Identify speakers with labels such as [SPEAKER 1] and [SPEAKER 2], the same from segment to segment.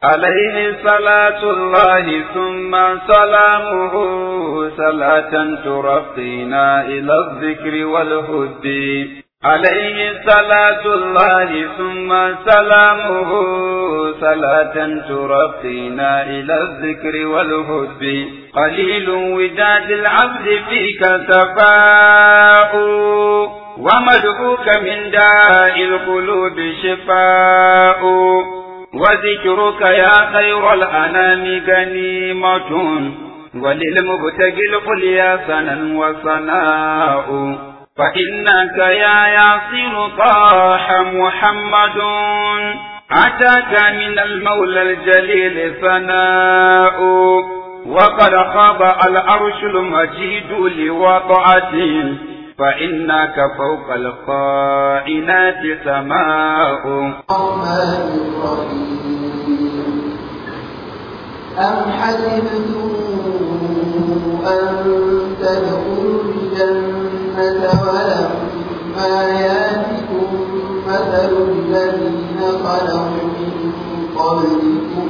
[SPEAKER 1] عليه صلاة الله ثم سلامه صلاة ترقينا إلى الذكر والهد عليه صلاة الله ثم سلامه صلاة ترقينا إلى الذكر والهد قليل وداد العبد فيك سفاء ومدعوك من داء القلوب شفاء وذكرك يا خير الأنام غنيمة وللمبتغي القليا سنا وصناء فإنك يا ياسر طاح محمد أتاك من المولى الجليل ثناء وقد خاب العرش المجيد لوضعته فإنك فوق القائنات سماء
[SPEAKER 2] الرحمن الرحيم أم حسبتم أن تدخلوا الجنة ولما ياتكم مثل الذين خلوا من قبلكم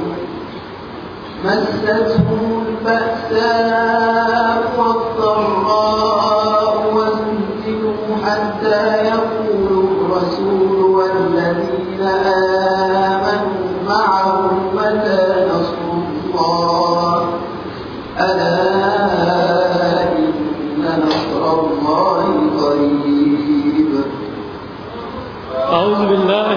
[SPEAKER 2] مستهم البأساء والضراء وزلزلوا حتى يقول الرسول والذين آمنوا معه متى نصر الله ألا إن نصر الله قريب
[SPEAKER 3] أعوذ بالله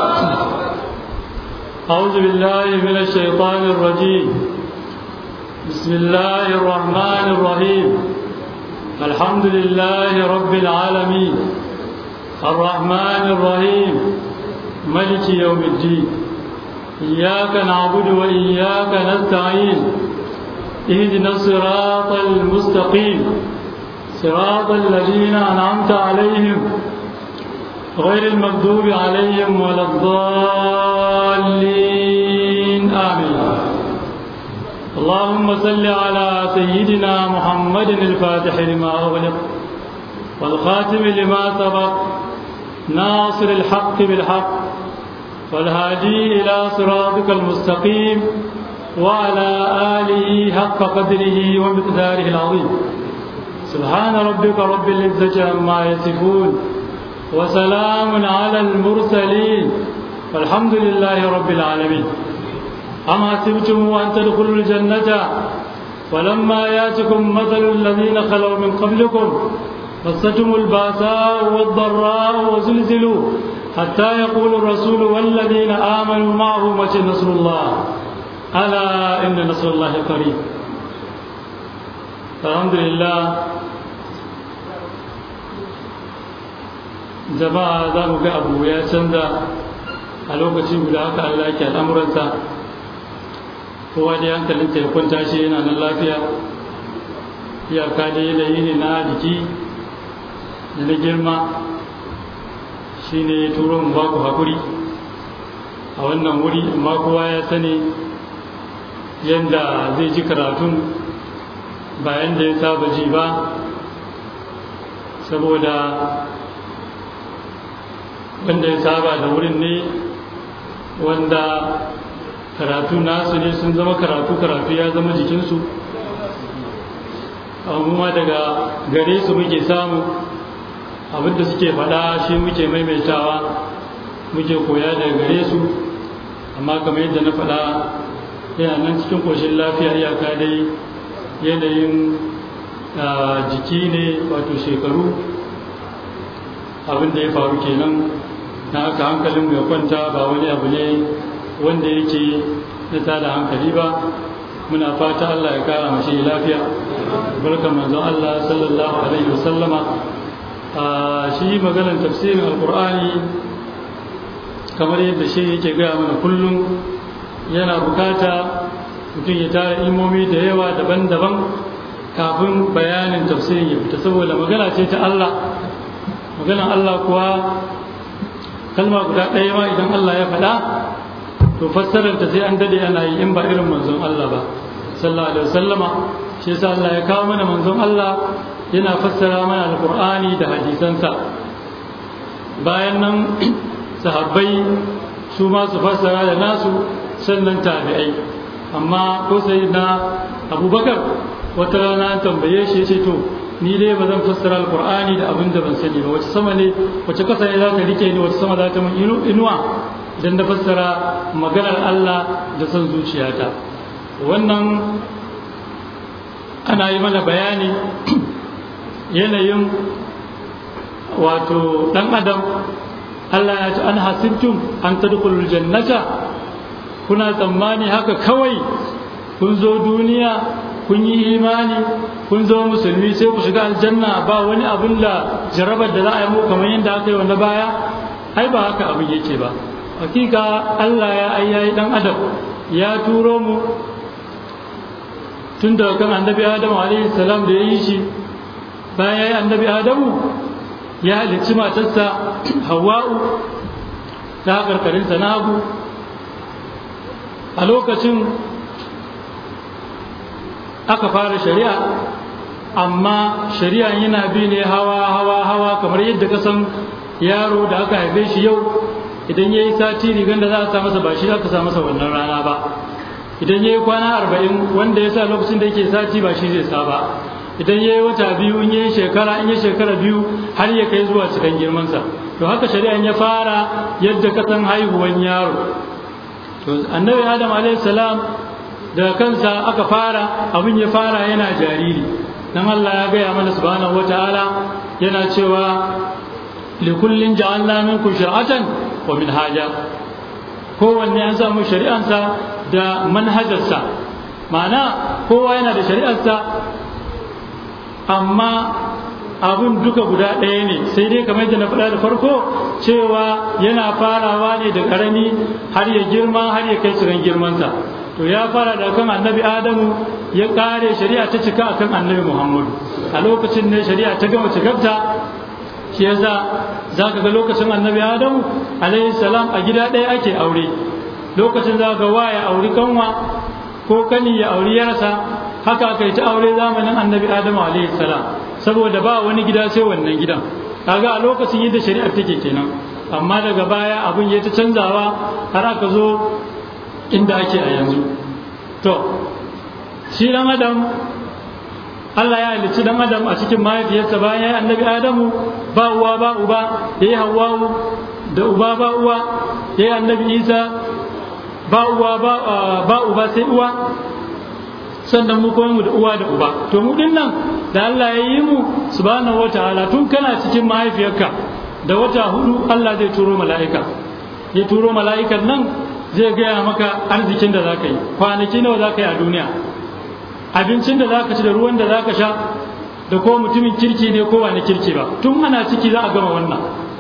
[SPEAKER 3] أعوذ بالله من الشيطان الرجيم بسم الله الرحمن الرحيم الحمد لله رب العالمين الرحمن الرحيم ملك يوم الدين إياك نعبد وإياك نستعين اهدنا الصراط المستقيم صراط الذين أنعمت عليهم غير المغضوب عليهم ولا الضالين آمين اللهم صل على سيدنا محمد الفاتح لما أغلق والخاتم لما سبق ناصر الحق بالحق والهادي إلى صراطك المستقيم وعلى آله حق قدره ومقداره العظيم سبحان ربك رب العزة عما يصفون وسلام على المرسلين والحمد لله رب العالمين أم حسبتم أن تدخلوا الجنة ولما ياتكم مثل الذين خلوا من قبلكم مستهم الباساء والضراء وزلزلوا حتى يقول الرسول والذين آمنوا معه متى نصر الله ألا إن نصر الله قريب الحمد لله jama'a za mu ga abu ya canza a lokaci guda haka Allah yake al'amuransa kowa da hankalinta ya kwanta shi yana nan lafiya iyaka da yanayi ne na jiki da na girma shi ne turo mu ba ku haƙuri a wannan wuri amma kowa ya sani yadda zai ji karatun bayan da ya saba ji ba saboda wanda ya saba da wurin ne wanda karatu nasu ne sun zama karatu karatu ya zama jikinsu amma daga gare su muke samu abinda suke faɗa shi muke maimaitawa muke koya daga gare su amma kamar yadda na faɗa yana nan cikin ƙoshin lafiya iyaka dai yanayin jiki ne wato shekaru abinda ya faru kenan na aka hankalin ya kwanta ba wani abu ne wanda yake na tada hankali ba muna fata Allah ya kara mashi lafiya barkan manzon Allah sallallahu alaihi wasallama a shi maganar tafsirin alkur'ani kamar yadda shi yake gaya mana kullum yana bukata mutum ya tara ilmomi da yawa daban-daban kafin bayanin tafsirin ya fita saboda magana ce ta Allah maganar Allah kuwa kalma guda ɗaya ma idan Allah ya faɗa to fassarar ta sai an dade ana yi in ba irin manzon Allah ba sallallahu alaihi wasallama shi yasa Allah ya kawo mana manzon Allah yana fassara mana alqur'ani da hadisansa bayan nan sahabbai su ma su fassara da nasu sannan tabi'ai amma ko sai na abubakar wata rana an tambaye shi ya ce to ni dai ba zan fassara alkur'ani da abin da ban sani ba wace sama ne wace kasa ne za ta rike ni wace sama za ta mun inuwa idan na fassara maganar Allah da son zuciyata wannan ana yi mana bayani yanayin wato dan adam Allah ya ce an hasibtum an tadkhulul jannata kuna tsammani haka kawai kun zo duniya kun yi imani kun zo musulmi sai ku shiga aljanna ba wani abin da jarabar da za a yi mu kamar yadda aka yi wanda baya ai ba haka abin yake ba hakika Allah ya ayyayi dan adam ya turo mu tun daga kan annabi adamu alaihi salam da ya yi shi bayan ya yi annabi adamu ya halicci matarsa hawa'u ta karkarinsa na hagu a lokacin aka fara shari'a amma shari'a yana bi ne hawa hawa hawa kamar yadda ka san yaro da aka haife shi yau idan ya yi sati rigar da za a sa masa ba shi aka sa masa wannan rana ba idan ya yi kwana arba'in wanda ya sa lokacin da yake sati ba shi zai sa ba idan ya yi wata biyu in ya yi shekara in ya shekara biyu har ya kai zuwa cikin girmansa to haka shari'an ya fara yadda ka san haihuwan yaro to annabi adam alaihi salam da kansa aka fara abin ya fara yana jariri dan Allah ya gaya mana subhanahu wataala yana cewa likullin ja'alna minkum shir'atan wa minhaja kowanne an samu shari'ansa da manhajarsa ma'ana kowa yana da shari'arsa amma abin duka guda ɗaya ne sai dai kamar yadda na faɗa da farko cewa yana farawa ne da ƙarami har ya girma har ya kai cikin girmansa to ya fara da kan annabi adamu ya ƙare shari'a ta cika akan annabi muhammadu a lokacin ne shari'a ta gama cikarta shi yasa za ka ga lokacin annabi adamu alaihi salam a gida ɗaya ake aure lokacin za ga wa ya auri kanwa ko kani ya auri yarsa haka aka yi ta aure zamanin annabi adamu alaihi salam saboda ba wani gida sai wannan gidan kaga a lokacin yadda shari'ar take kenan amma daga baya abin ya ta canzawa har aka zo inda ake a yanzu to shi dan adam Allah ya halicci dan adam a cikin mahaifiyarsa bayan ya yi annabi adamu ba uwa ba uba ya yi hawawu da uba ba uwa ya yi annabi isa ba uwa ba uba sai uwa sannan mu koyi mu da uwa da uba to mu din nan da Allah ya yi mu subhanahu wataala tun kana cikin mahaifiyarka da wata hudu Allah zai turo mala'ika ya turo mala'ikan nan zai gaya maka arzikin da zaka yi kwanaki nawa zaka yi a duniya abincin da zaka ci da ruwan da zaka sha da ko mutumin kirki ne ko wani kirki ba tun ana ciki za a gama wannan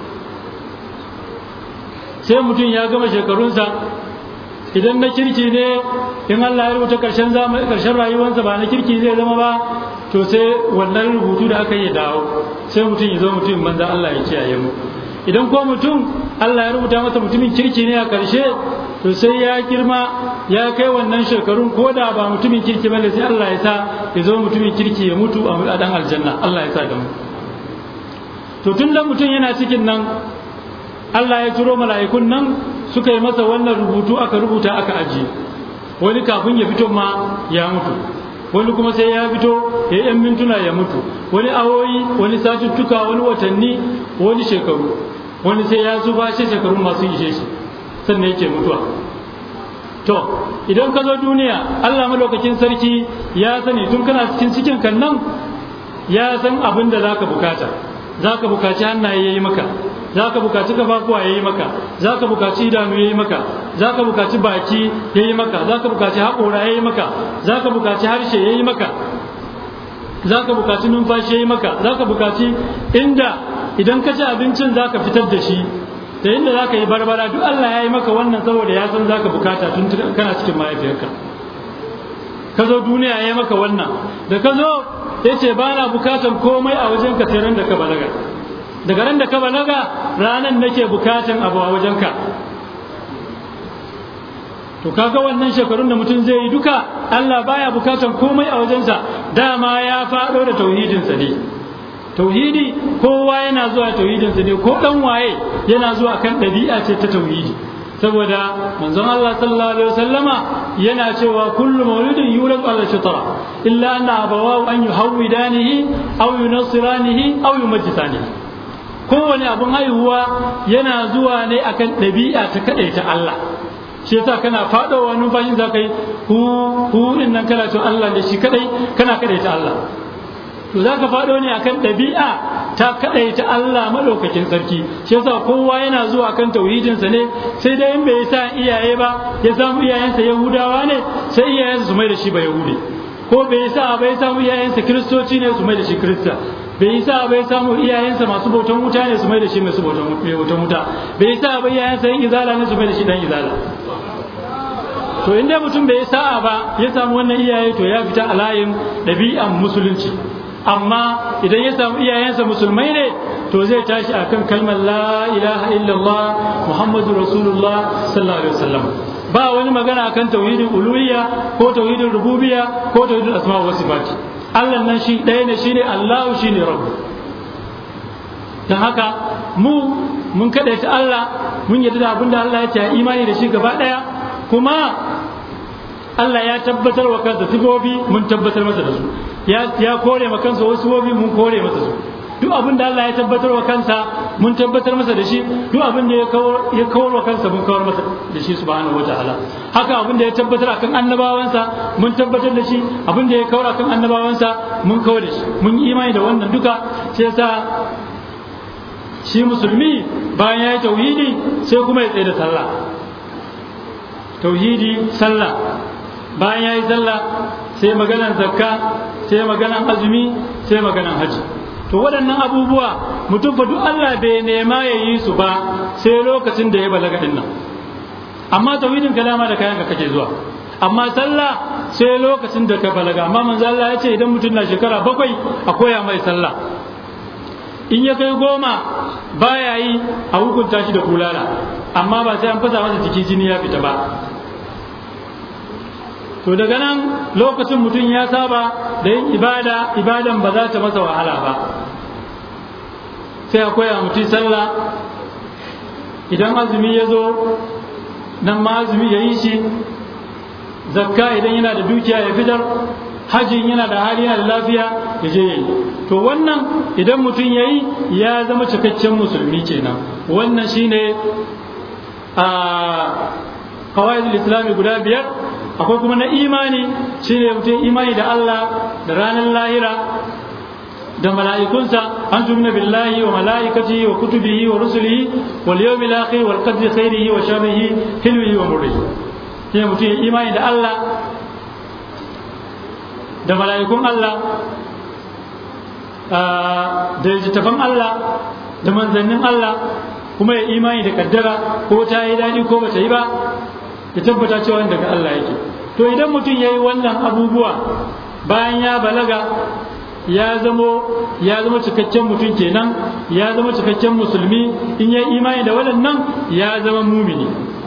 [SPEAKER 3] sai mutum ya gama shekarunsa idan na kirki ne in Allah ya rubuta karshen zamani karshen rayuwarsa ba na kirki zai zama ba to sai wannan rubutu da aka yi dawo sai mutum ya zo mutum banza Allah ya kiyaye mu idan ko mutum Allah ya rubuta masa mutumin kirki ne a karshe to sai ya girma ya kai wannan shekarun ko da ba mutumin kirki bane sai Allah ya sa ya zo mutumin kirki ya mutu a dan aljanna Allah ya sa da mu to tun da mutum yana cikin nan Allah ya turo mala'ikun nan suka yi masa wannan rubutu aka rubuta aka ajiye wani kafin ya fito ma ya mutu wani kuma sai ya fito ya yan mintuna ya mutu wani awoyi wani satuttuka wani watanni wani shekaru wani sai ya zuba shi shekaru masu ishe shi sannan yake mutuwa to idan ka zo duniya Allah malaukakin sarki ya sani tun kana cikin cikin kan nan ya san abin da zaka bukata zaka bukaci hannaye yayi maka zaka bukaci kafafuwa yayi maka zaka bukaci idanu yayi maka zaka bukaci baki yayi maka zaka bukaci haƙora yayi maka zaka bukaci harshe yayi maka zaka bukaci numfashi yayi maka zaka bukaci inda idan ka ci abincin zaka fitar da shi da inda zaka yi barbara duk Allah ya yi maka wannan saboda ya san zaka bukata tun kana cikin mahaifiyarka ka zo duniya ya yi maka wannan da ka zo ya ce ba na bukatan komai a wajen ka sai ran da ka balaga daga ran da ka balaga ranan nake bukatan abu a wajen ka to kaga wannan shekarun da mutum zai yi duka Allah baya bukatan komai a wajensa dama ya faɗo da tauhidinsa ne tauhidi kowa yana zuwa tauhidinsa ne ko dan waye yana zuwa kan ɗabi'a ce ta tauhidi saboda manzon Allah sallallahu alaihi wasallama yana cewa kullu mauludin yulad ala fitra illa anna abawahu an yuhawidanihi aw yunassiranihi aw yumajjisanihi kowane abun haihuwa yana zuwa ne akan ɗabi'a ta kaɗaita Allah shi yasa kana faɗowa numfashin za ka yi hu hu din nan kana to Allah da shi kadai kana kaɗaita Allah to za ka faɗo ne akan ɗabi'a ta kaɗaita Allah maɗaukakin sarki shi yasa kowa yana zuwa kan tauhidinsa ne sai dai in bai sa iyaye ba ya samu iyayensa yahudawa ne sai iyayensa su mai da shi ba yahudi ko bai sa bai samu iyayensa kiristoci ne su mai da shi kirista bai sa bai samu iyayensa masu bautan wuta ne su mai da shi masu bautan wuta bai sa bai iyayensa yin izala ne su mai da shi dan izala to inda mutum bai sa'a ba ya samu wannan iyaye to ya fita a layin ɗabi'an musulunci amma idan ya samu iyayensa musulmai ne to zai tashi akan kalmar la ilaha illallah muhammadu rasulullah sallallahu alaihi wasallam ba wani magana akan tauhidin uluhiyya ko tauhidin rububiyya ko tauhidin asma wa sifati Allah nan shi ɗaya ne shine Allah shine rabbu dan haka mu mun kaɗaita Allah mun yarda da abin da Allah ya ce imani da shi gaba ɗaya kuma Allah ya tabbatar wa kansa sifofi mun tabbatar masa da su ya ya kore ma kansa wasu sifofi mun kore masa su duk abin da Allah ya tabbatar wa kansa mun tabbatar masa da shi duk abin da ya kawar ya kawar wa kansa mun kawar masa da shi subhanahu wataala haka abin da ya tabbatar akan annabawansa mun tabbatar da shi abin da ya kawar akan annabawansa mun kawar da shi mun yi imani da wannan duka sai yasa shi musulmi bayan ya yi tauhidi sai kuma ya tsaye da sallah tauhidi sallah bayan ya yi sallah sai maganan zakka sai maganan azumi sai maganan haji to waɗannan abubuwa mutum fa duk Allah bai nema ya yi su ba sai lokacin da ya balaga din nan amma tauhidin kalama da kayan ka kake zuwa amma sallah sai lokacin da ka balaga amma manzo Allah ya ce idan mutum na shekara bakwai a koya mai sallah in ya kai goma baya yi a hukunta shi da kulala amma ba sai an fasa masa jiki jini ya fita ba to daga nan lokacin mutum ya saba da yin ibada ibadan ba za ta masa wahala ba sai a koya mutum sallah idan azumi ya zo nan ma azumi ya yi shi zakka idan yana da dukiya ya fitar hajjin yana da hali yana da lafiya ya je ya yi to wannan idan mutum ya yi ya zama cikakken musulmi kenan wannan shine a kawai islami guda biyar akwai kuma na imani shine mutum imani da Allah da ranar lahira da mala'ikunsa an tumina billahi wa mala'ikatihi wa kutubihi wa rusulihi wal yawmil akhir wal qadri khairihi wa sharrihi hilwihi wa murrihi shine mutum imani da Allah da mala'ikun Allah da littattafan Allah da manzannin Allah kuma ya imani da kaddara ko ta yi daɗi ko bata yi ba ya tabbata cewa daga Allah yake to idan mutum ya yi wannan abubuwa bayan ya balaga ya zamo ya zama cikakken mutum kenan ya zama cikakken musulmi in ya imani da waɗannan ya zama mumini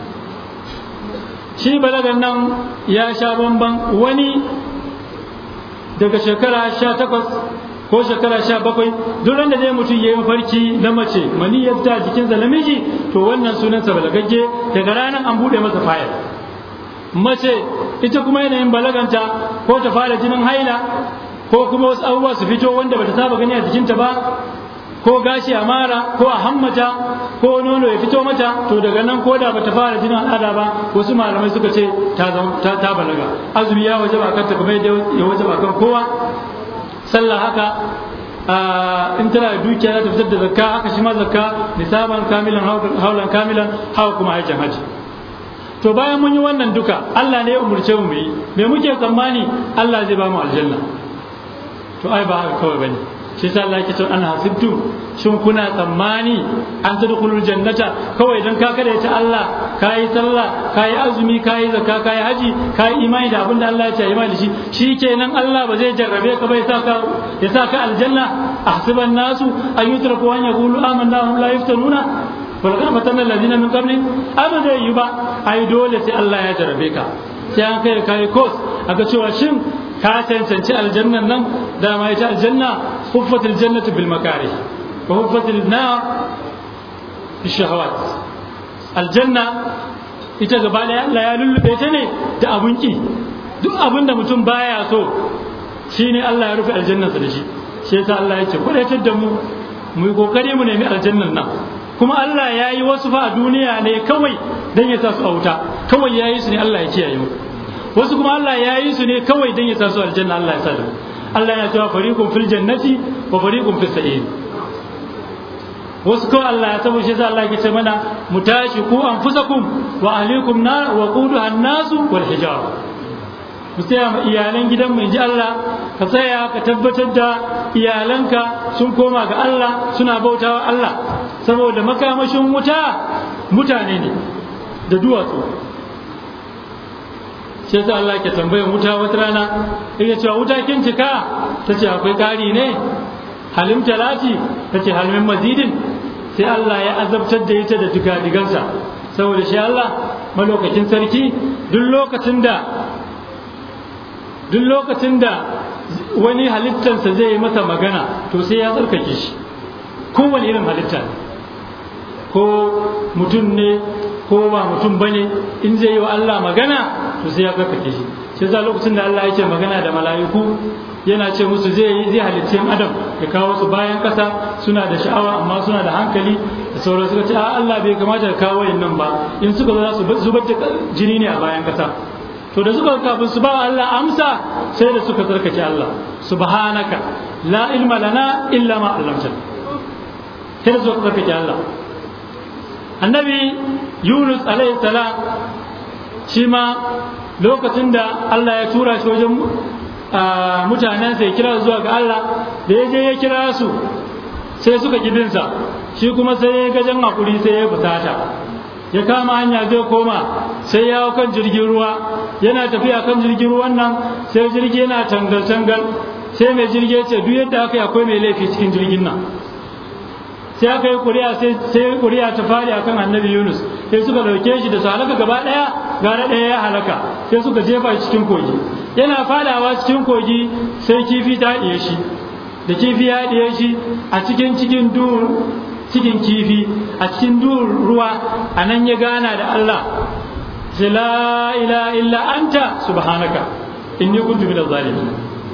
[SPEAKER 3] shi balagan nan ya sha bamban wani daga shekara sha takwas ko shekara sha bakwai duk da zai mutum ya yi mafarki na mace mani ya fita jikinsa namiji to wannan sunansa balagagge daga ranar an buɗe masa fayar mace ita kuma yanayin balaganta ko ta fara jinin haila ko kuma wasu abubuwa su fito wanda bata saba gani a jikinta ba ko gashi a mara ko a hammata ko nono ya fito mata to daga nan ko da bata fara jinin al'ada ba wasu malamai suka ce ta ta balaga azumi ya waje ba kanta kuma ya waje ba kan kowa sallah haka in tana da dukiya za ta fitar da zakka haka shi ma zakka nisaban kamilan haulan kamilan hawa kuma aikin haji to bayan mun yi wannan duka Allah ne ya umurce mu yi me muke tsammani Allah zai ba mu aljanna to ai ba haka kawai bane shi sa Allah yake cewa an hasibtu shin kuna tsammani an tadkhulul jannata kawai dan ka kada ta Allah kai sallah kai azumi kai zakka kai haji kai imani da abinda Allah ya ce imani da shi shikenan Allah ba zai jarrabe ka bai saka ya saka aljanna ahsiban nasu an yutraku an yaqulu amanna hum la yaftanuna walaqad fatanna alladhina min qabli amma zai yi ba ai dole sai Allah ya jarrabe ka sai an kai kai course aka cewa shin ka cancanci aljannan nan dama ita aljanna huffatul jannatu bil makari wa huffatul nar bi shahawat aljanna ita gaba ɗaya Allah ya lullube ta ne da abun ki duk abin da mutum baya so shine Allah ya rufe aljannarsa da shi shi yasa Allah ya ce kudaitar da mu mu yi kokari mu nemi aljannan nan kuma Allah ya yi wasu fa a duniya ne kawai dan ya sa su a wuta kawai ya yi su ne Allah ya kiyaye mu wasu kuma Allah ya yi su ne kawai dan ya sa su aljanna Allah ya sa da mu Allah yana cewa fariqun fil jannati wa fariqun fis sa'ir wasu kawai Allah ya sabo shi yasa Allah ya ce mana mu tashi ku anfusakum wa ahlikum nar wa quduha an-nasu wal hijara mu tsaya ma iyalan gidan mu ji Allah ka tsaya ka tabbatar da iyalanka sun koma ga Allah suna bautawa Allah saboda makamashin wuta mutane ne da duwatsu sai ta Allah ke tambayar wuta wata rana yake cewa wuta kin cika ta ce akwai ƙari ne halim talati ta ce halmin mazidin sai Allah ya azabtar da ita da digadigansa saboda shi Allah malokacin sarki duk lokacin da duk lokacin da wani halittansa zai yi masa magana to sai ya tsarkake shi kowane irin halitta ko mutum ne ko ba mutum bane in zai yi wa Allah magana to sai ya tsarkake shi sai za lokacin da Allah yake magana da mala'iku yana ce musu zai yi zai halicce adam ya kawo su bayan kasa suna da sha'awa amma suna da hankali da sauran suka ce a Allah bai kamata ka kawo nan ba in suka zo za su zubar da jini ne a bayan kasa to da suka kafin su ba Allah amsa sai da suka tsarkake Allah subhanaka la ilma lana illa ma 'allamtana sai da suka tsarkake Allah annabi Yunus alaihi salam shi ma lokacin da Allah ya tura shi wajen mutanen sai kira zuwa ga Allah da ya je ya kira su sai suka kibinsa shi kuma sai ya gajen hakuri sai ya fusata ya kama hanya zai koma sai ya kan jirgin ruwa yana tafiya kan jirgin ruwan nan sai jirgi yana tangal-tangal sai mai jirgi ce duk yadda aka yi akwai mai laifi cikin jirgin nan sai aka yi kuri'a sai kuri'a ta fari akan annabi yunus sai suka dauke shi da su halaka gaba daya gara daya ya halaka sai suka jefa shi cikin kogi yana fadawa cikin kogi sai kifi ta haɗiye shi da kifi ya haɗiye shi a cikin cikin duhun cikin kifi a cikin duhun ruwa a nan ya gana da Allah sai la ila illa anta subhanaka inni kuntu minaz zalimin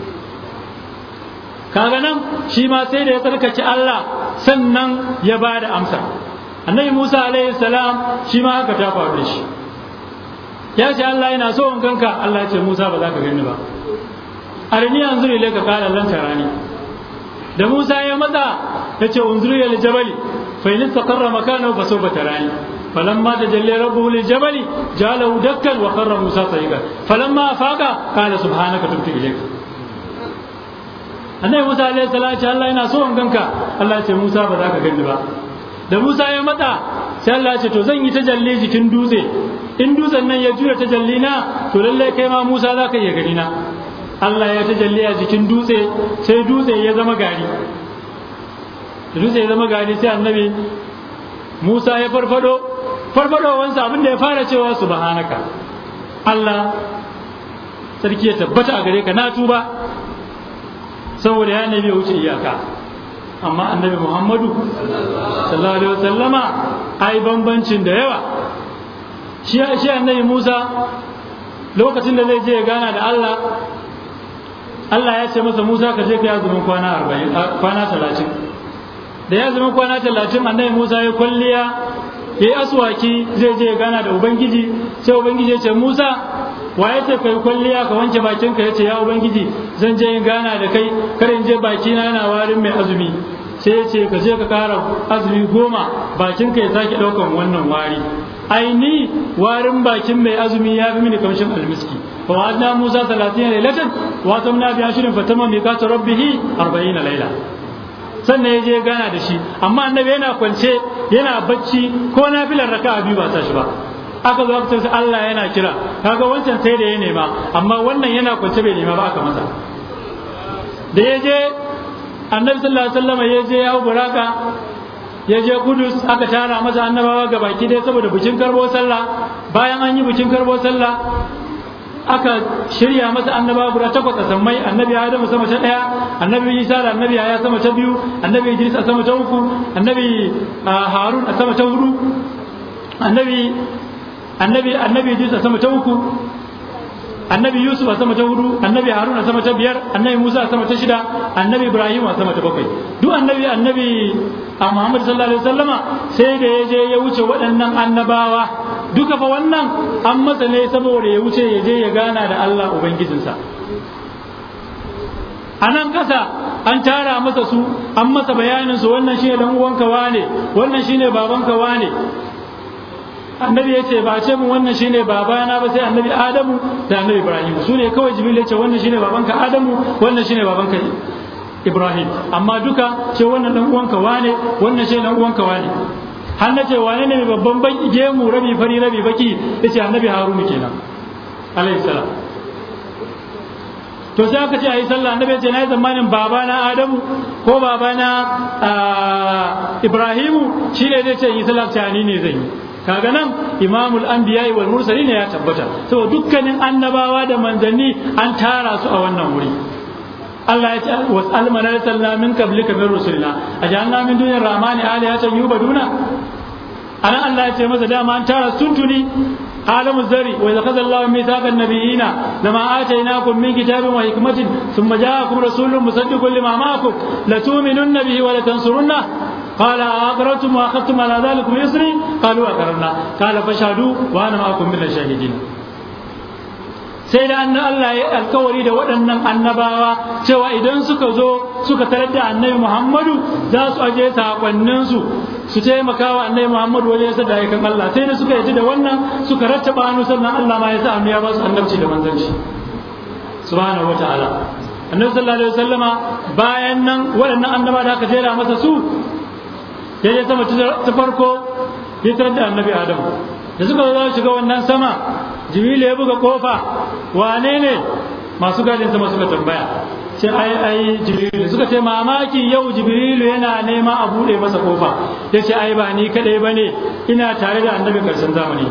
[SPEAKER 3] kaga nan shi ma sai da ya tsarkace Allah sannan ya ba da amsa annabi Musa alaihi salam shi ma haka ta faru da shi ya ce Allah yana so in ganka Allah ya ce Musa ba za ka gani ba arini yanzu ne ka kala lan tarani da Musa ya matsa ya ce unzuru ila jabali fa in istaqarra makanahu fa sawfa tarani فلما تجلى ربه للجبل جعله دكا وخر موسى صعيدا فلما افاق قال سبحانك تبت اليك annabi Musa alaihi salam ce Allah yana so in ganka Allah ya ce Musa ba za ka gani ba da Musa ya matsa sai Allah ya ce to zan yi tajalli jikin dutse in dutsen nan ya juya tajalli na to lalle kai ma Musa za ka iya gani na Allah ya tajalli a jikin dutse sai dutse ya zama gari dutse ya zama gari sai annabi Musa ya farfado farfadowansa abin da ya fara cewa subhanaka Allah sarki ya tabbata a gare ka na tuba saboda ya nabi wuce iyaka amma annabi Muhammadu sallallahu alaihi wasallama ai bambancin da yawa shi shi annabi Musa lokacin da zai je ya gana da Allah Allah ya ce masa Musa ka je ka yi azumin kwana 40 kwana 30 da ya zama kwana 30 annabi Musa ya kwalliya ya yi aswaki zai je gana da ubangiji sai ubangiji ya ce musa wa ya ce kai kwalliya ka wanke bakinka ya ce ya ubangiji zan je in gana da kai kar in je bakina yana warin mai azumi sai ya ce ka je ka kara azumi goma bakinka ya sake ɗaukan wannan wari aini warin bakin mai azumi ya fi mini kamshin almiski fa wa'adna musa 30 lailatan wa tamna bi ashrin fatama miqatu rabbih 40 laila sannan ya je gana da shi amma annabi yana kwance yana bacci ko na filar raka biyu ba ta shi ba aka zo aka Allah yana kira kaga wancan sai da ya nema amma wannan yana kwance bai nema ba aka masa da ya je annabi sallallahu alaihi wasallam ya je ya buraka ya je kudus aka tara masa annabawa ga baki dai saboda bikin karbo sallah bayan an yi bikin karbo sallah aka shirya masa annaba guda takwas a sammai annabi adamu sama ta daya annabi isa da annabi ya sama ta biyu annabi idris a sama ta uku annabi harun a sama ta hudu annabi annabi annabi Idris a sama ta uku annabi Yusuf a sama ta hudu annabi Harun a sama ta biyar annabi Musa a sama ta shida annabi Ibrahim a sama ta bakwai duk annabi annabi a Muhammad sallallahu alaihi wasallama sai da ya je ya wuce waɗannan annabawa duka fa wannan an masa ne saboda ya wuce ya je ya gana da Allah ubangijinsa a nan ƙasa an tara masa su an masa bayanin su wannan shine dan uwanka wane wannan shine babanka wane annabi ya ce ba ce mun wannan shine babana ba sai annabi adamu da annabi ibrahim su ne kawai jibril ya ce wannan shine babanka adamu wannan shine babanka ibrahim amma duka ce wannan dan uwanka wane wannan shine dan uwanka wane har na ce wane ne babban ban gemu rabi fari rabi baki yace annabi harunu kenan alayhi salam to sai aka ce a yi sallah annabi ce na yi zamanin babana adamu ko babana ibrahimu shi ne zai ce yi sallah ce ni ne zai yi kaga nan imamul anbiya wal mursalin ya tabbata to dukkanin annabawa da manzanni an tara su a wannan wuri Allah ya ce was'al man arsalna min qablika min rusulina ajanna min dunir rahmani alihatan yubaduna anan Allah ya ce masa dama an tara tuntuni عالم الذري وإذا أخذ الله ميثاق النبيين لما آتيناكم من كتاب وحكمة ثم جاءكم رسول مصدق لما معكم لتؤمنن به ولتنصرنه قال أقررتم وأخذتم على ذلك إصري قالوا أقررنا قال فاشهدوا وأنا معكم من الشاهدين sai da annan Allah ya alkawari da waɗannan annabawa cewa idan suka zo suka tarar da annabi Muhammadu za su aje sakonninsu su taimaka wa annabi Muhammadu wajen yasa da aikan Allah sai da suka yaji da wannan suka rattaba hannu sannan Allah ma ya sa annabi ya ba su annabci da manzanci subhanahu wataala annabi sallallahu alaihi wasallama bayan nan waɗannan annaba da aka jera masa su ya je sama ta farko ya tarar da annabi Adam da suka zo za shiga wannan sama jibrilu ya buga kofa wane ne masu gadin sama suka tambaya ce ai ai jibrilu suka ce mamaki yau jibrilu yana nema a bude masa kofa ya ce ai ba ni kadai bane ina tare da annabi karshen zamani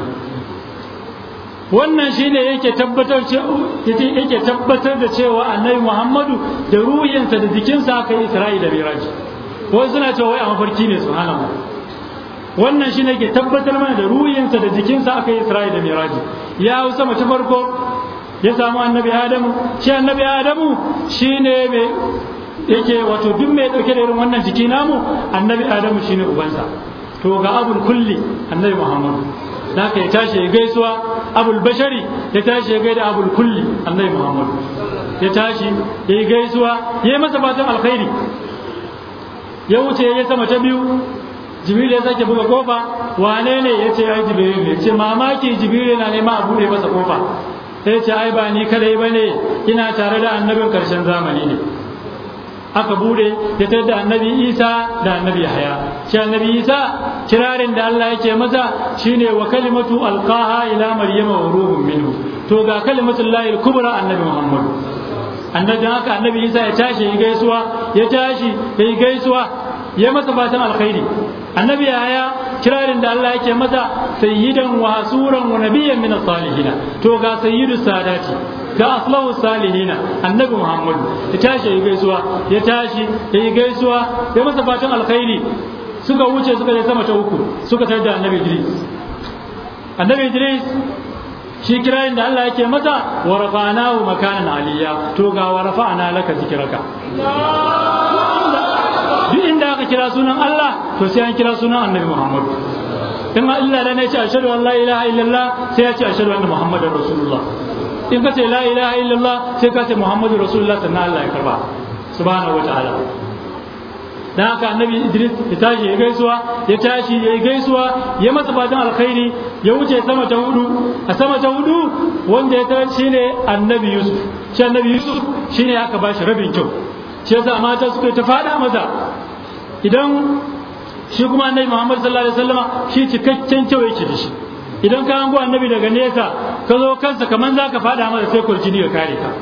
[SPEAKER 3] wannan shine yake tabbatar yake tabbatar da cewa annabi Muhammadu da ruhinsa da jikinsa aka yi Isra'i da Miraj wai suna cewa wai a mafarki ne subhanallah wannan shine ke tabbatar mana da ruhinsa da jikinsa aka yi Isra'i da Miraj ya hau sama ta farko ya samu annabi Adamu shi annabi Adamu shine mai yake wato duk mai dauke da irin wannan jiki namu annabi Adamu shine ubansa to ga abul kulli annabi Muhammadu da haka ya tashi ya gaisuwa abul bashari ya tashi ya gaida abul kulli annabi Muhammadu ya tashi ya yi gaisuwa ya yi masa fatan alkhairi ya wuce ya sama ta biyu jibril ya sake buga kofa wane ne ya ce ai jibril ne ce mamaki jibril yana nema a bude masa kofa sai ce ai ba ni kadai bane ina tare da annabin karshen zamani ne aka bude ya tare da annabi isa da annabi yahaya shi annabi isa kirarin da Allah yake masa shine wa kalimatu alqaha ila maryama wa ruhun minhu to ga kalimatul lahi kubra annabi muhammad annabi haka annabi isa ya tashi ya gaisuwa ya tashi ya yi gaisuwa ya masa fatan alkhairi annabi yahaya kirarin da Allah yake masa sayyidan wa hasuran wa nabiyyan min salihin to ga sayyidu sadati ga aslahu salihina annabi muhammad ya tashi ya gaisuwa ya tashi ya gaisuwa ya masa fatan alkhairi suka wuce suka je sama ta uku suka tar da annabi idris annabi idris shi kirayin da Allah yake masa wa rafa'nahu makanan aliyya to ga wa rafa'na laka zikraka duk inda aka kira sunan Allah to sai an kira sunan annabi muhammad in Allah da ne ce ashhadu an la ilaha illallah sai ya ce ashhadu anna muhammadar rasulullah in ka ce la ilaha illallah sai ka ce muhammadu rasulullah sannan Allah ya karba subhanahu wa ta'ala dan haka annabi idris ya tashi ya gaisuwa ya tashi ya gaisuwa ya masa fatan alkhairi ya wuce sama ta hudu a sama ta hudu wanda ya tarar shine annabi yusuf shi annabi yusuf shine aka bashi rabin kyau shi yasa mata suka ta fada masa idan shi kuma annabi muhammad sallallahu alaihi wasallama shi cikakken kyau yake da shi idan ka hango annabi daga nesa ka zo kansa kaman za ka faɗa masa sai kurjini ya kare ka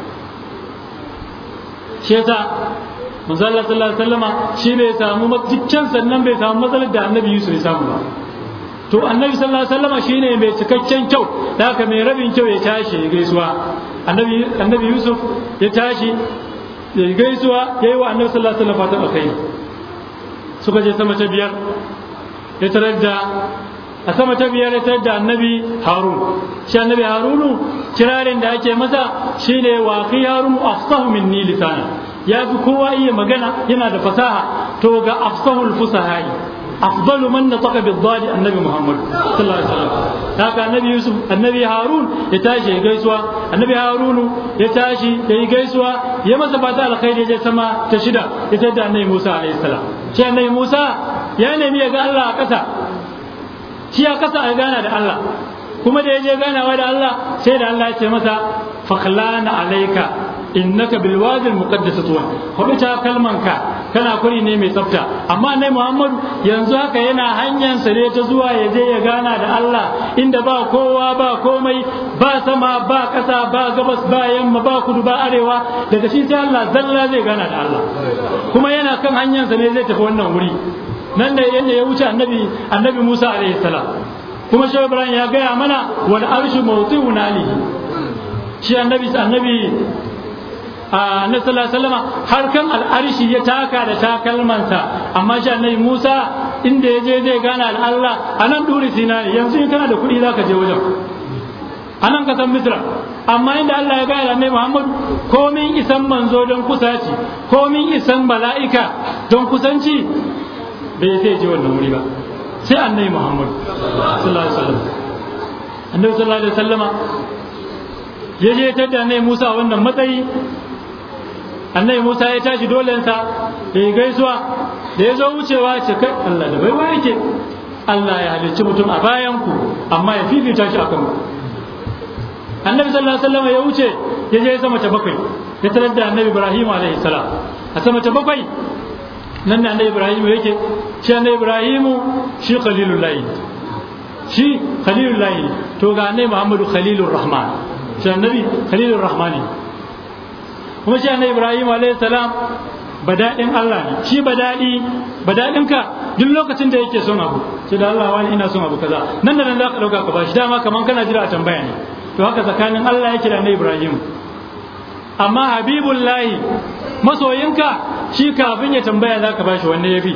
[SPEAKER 3] shi yasa manzo Allah sallallahu alaihi wasallama shi bai samu dukkan sannan bai samu matsalar da annabi Yusuf ya samu ba to annabi sallallahu alaihi wasallama shine mai cikakken kyau da haka mai rabin kyau ya tashi ya gaisuwa annabi annabi Yusuf ya tashi ya gaisuwa yayi wa annabi sallallahu alaihi wasallam fatan alkhairi suka je sama ta biyar ya tarar da a sama ta biyar ya tarar da annabi harun shi annabi harunu kirarin da ake masa shine wa fi harun afsahu minni lisana ya fi kowa iya magana yana da fasaha to ga afsahul fusahai afdalu man nataqa bid-dadi annabi muhammad sallallahu alaihi wasallam haka annabi yusuf annabi harun ya tashi ya gaisuwa annabi harunu ya tashi ya yi gaisuwa ya masa fata alkhairi ya sama ta shida ya tada annabi musa alaihi salam shi annabi musa ya nemi ya ga Allah a ƙasa shi a ƙasa a gana da Allah kuma da ya je ganawa da Allah sai da Allah ya ce masa fakhlana alayka innaka bil wadi al muqaddas tuwa kuma ta kalmanka kana kuri ne mai tsafta amma nai Muhammadu yanzu haka yana hanyar sa ne ta zuwa ya je ya gana da Allah inda ba kowa ba komai ba sama ba kasa ba gabas ba yamma ba kudu ba arewa daga shi sai Allah zalla zai gana da Allah kuma yana kan hanyar sa ne zai tafi wannan wuri nan da yanda ya wuce annabi annabi Musa alaihi salam kuma shi Ibrahim ya gaya mana wal arshu mawti'un alihi shi annabi annabi a na sallallahu har kan al'arshi ya taka da takalmansa amma shi annabi Musa inda ya je zai gana da Allah a nan duri sinai yanzu in kana da kuɗi zaka je wajen a nan kasan Misra amma inda Allah ya gaya da annabi Muhammad komin isan manzo don kusaci komin isan mala'ika don kusanci bai sai je wannan wuri ba sai annabi Muhammad sallallahu alaihi wasallam annabi sallallahu alaihi wasallama ya je ta da annabi Musa wannan matsayi annabi Musa ya tashi dolensa da ya gaisuwa da ya zo wucewa ce kai Allah da baiwa yake Allah ya halicci mutum a bayan ku amma ya fifita shi akan ku annabi sallallahu alaihi wasallam ya wuce ya je sama ta bakwai ya tarar da annabi Ibrahim alaihi salam a sama ta bakwai nan da annabi Ibrahim yake shi annabi Ibrahim shi khalilullahi shi khalilullahi to ga annabi Muhammadu khalilur rahman shi annabi khalilur rahmani kuma shi annabi ibrahim alayhi salam badadin Allah ne shi badadi badadin ka duk lokacin da yake son abu sai da Allah wani ina son abu kaza nan da nan za ka dauka ka bashi dama kaman kana jira a tambaya ne to haka tsakanin Allah yake da annabi ibrahim amma habibullahi masoyinka shi kafin ya tambaya za ka bashi wanne yafi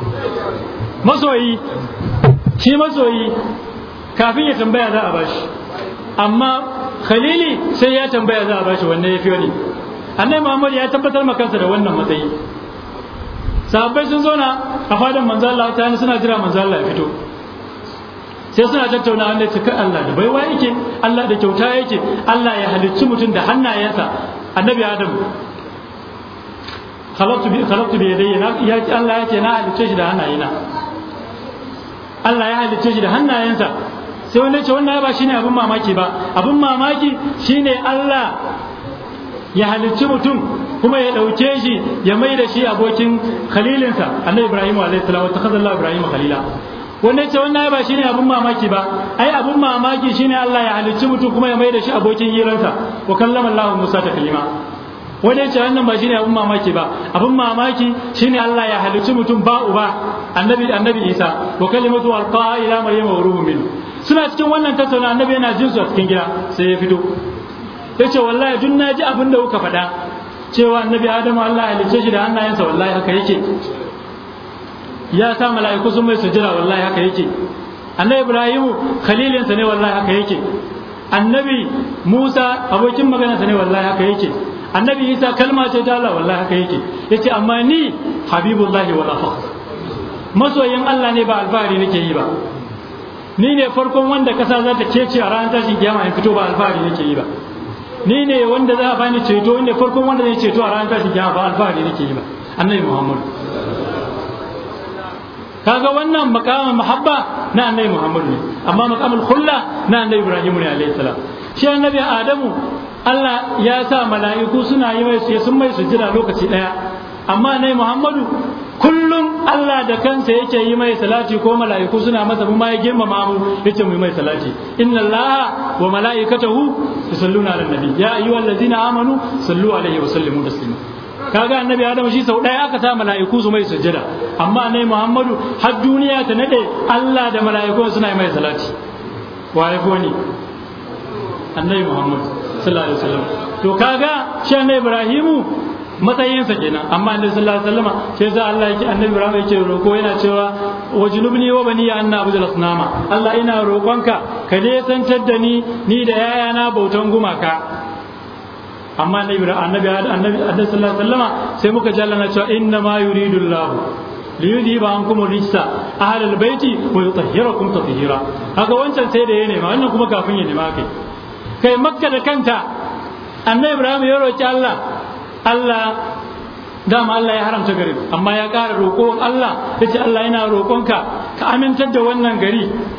[SPEAKER 3] masoyi shi masoyi kafin ya tambaya za a bashi amma khalili sai ya tambaya za a bashi wanne yafi wani annabi Muhammad ya tabbatar ma kansa da wannan matsayi sahabbai sun zauna a fadan manzo Allah ta suna jira manzo Allah ya fito sai suna tattauna Allah ce kai Allah da baiwa yake Allah da kyauta yake Allah ya halicci mutum da hannayensa annabi Adam khalaqtu bi khalaqtu bi yadayya ya Allah yake na halicce shi da hannayena Allah ya halicce shi da hannayensa sai wanda ce wannan ba shine abin mamaki ba abin mamaki shine Allah ya halicci mutum kuma ya ɗauke shi ya mai da shi abokin khalilinsa annabi ibrahim alayhi salam wa takhadha ibrahim khalila wanda ce wannan ba shine abun mamaki ba ai abun mamaki shine Allah ya halicci mutum kuma ya mai da shi abokin hiransa wa kallama Allah Musa ta kalima wanda ce wannan ba shine abun mamaki ba abun mamaki shine Allah ya halicci mutum ba uba annabi annabi Isa wa kalimatu alqa ila maryama wa ruhun min suna cikin wannan tattauna annabi yana jin su a cikin gida sai ya fito ya ce wallahi duk na ji abin da kuka faɗa cewa annabi adamu Allah ya halicce shi da hannayensa wallahi haka yake ya sa mala'iku sun mai sujjira wallahi haka yake annabi ibrahimu khalilinsa ne wallahi haka yake annabi musa abokin maganarsa ne wallahi haka yake annabi isa kalma ce ta Allah wallahi haka yake yace amma ni habibullahi wala fakhr masoyin Allah ne ba alfahari nake yi ba ni ne farkon wanda kasa za ta kece a ranar tashin kiyama in fito ba alfahari nake yi ba ni ne wanda za a bani ceto inda farkon wanda zai ceto a ranar tashin kiyama ba alfahari nake yi ba annabi muhammad kaga wannan makamin mahabba na annabi muhammad ne amma makamin hulla na annabi ibrahim ne alayhi salam shi annabi adamu Allah ya sa mala'iku suna yi mai sun mai sujjada lokaci daya amma annabi muhammadu kullum Allah da kansa yake yi mai salati ko mala'iku suna masa mu ma ya girmama mu yace mu yi mai salati inna allaha wa mala'ikatahu yusalluna ala nabi ya ayyuhal ladzina amanu sallu alaihi wa sallimu taslima kaga annabi adam shi sau daya aka sa mala'iku su mai sujjada amma annabi muhammadu har duniya ta nade Allah da mala'iku suna yi mai salati wa ya ni annabi muhammad sallallahu alaihi wasallam to kaga shi annabi ibrahimu matsayinsa kenan amma annabi sallallahu alaihi wasallam sai za Allah yake annabi Ibrahim yake roko yana cewa wajnubni wa bani an na'budu al-asnama Allah ina roƙonka ka nesantar da ni ni da yayana bautan gumaka amma annabi annabi annabi annabi sallallahu alaihi wasallama sai muka ji Allah na cewa inna ma yuridu Allah li yudhiba ankum rijsa ahlal baiti wa yutahhirakum tatheera haka wancan sai da ya nema wannan kuma kafin ya nema kai kai makka da kanta annabi Ibrahim ya roki Allah Allah dama Allah ya haramta garin amma ya ƙara roƙon Allah ya ce Allah yana roƙonka ka amintar da wannan gari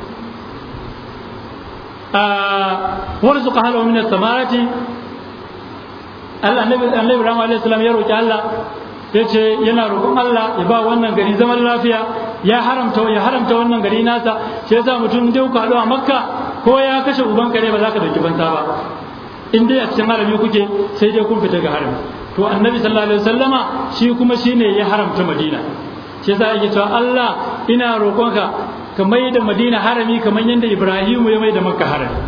[SPEAKER 3] wani suka hana min samarati Allah annabi Ibrahim alaihi salam ya roƙi Allah ya ce yana roƙon Allah ya ba wannan gari zaman lafiya ya haramta ya haramta wannan gari nasa shi yasa mutum da ku haɗu a Makka ko ya kashe uban kare ba za ka dauki banza ba in dai a cikin harami kuke sai dai kun fita ga harami to annabi sallallahu alaihi wasallama shi kuma shine ya haramta madina shi yasa yake cewa Allah ina roƙonka ka mai da madina harami kamar yadda ibrahimu ya mai da makka harami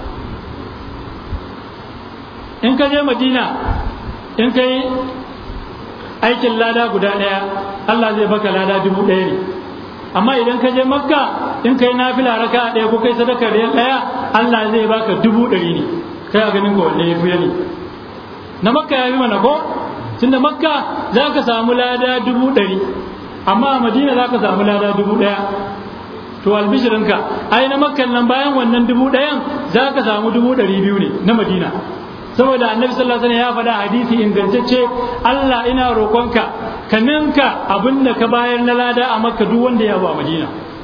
[SPEAKER 3] in ka je madina in kai aikin lada guda ɗaya Allah zai baka lada dubu ɗaya ne amma idan ka je makka in kai nafila raka ɗaya ko kai sadaka ɗaya Allah zai baka dubu ɗari ne kai a ganin ka wanne ya fiye ne na makka ya fi mana ko tunda makka za ka samu lada dubu ɗari amma a madina za ka samu lada dubu ɗaya to albishirinka ai na makkan nan bayan wannan dubu ɗayan za ka samu dubu ɗari biyu ne na madina saboda annabi sallallahu alaihi wasallam ya faɗa hadisi ingantacce Allah ina roƙonka ka ninka abin da ka bayar na lada a makka duk wanda ya ba madina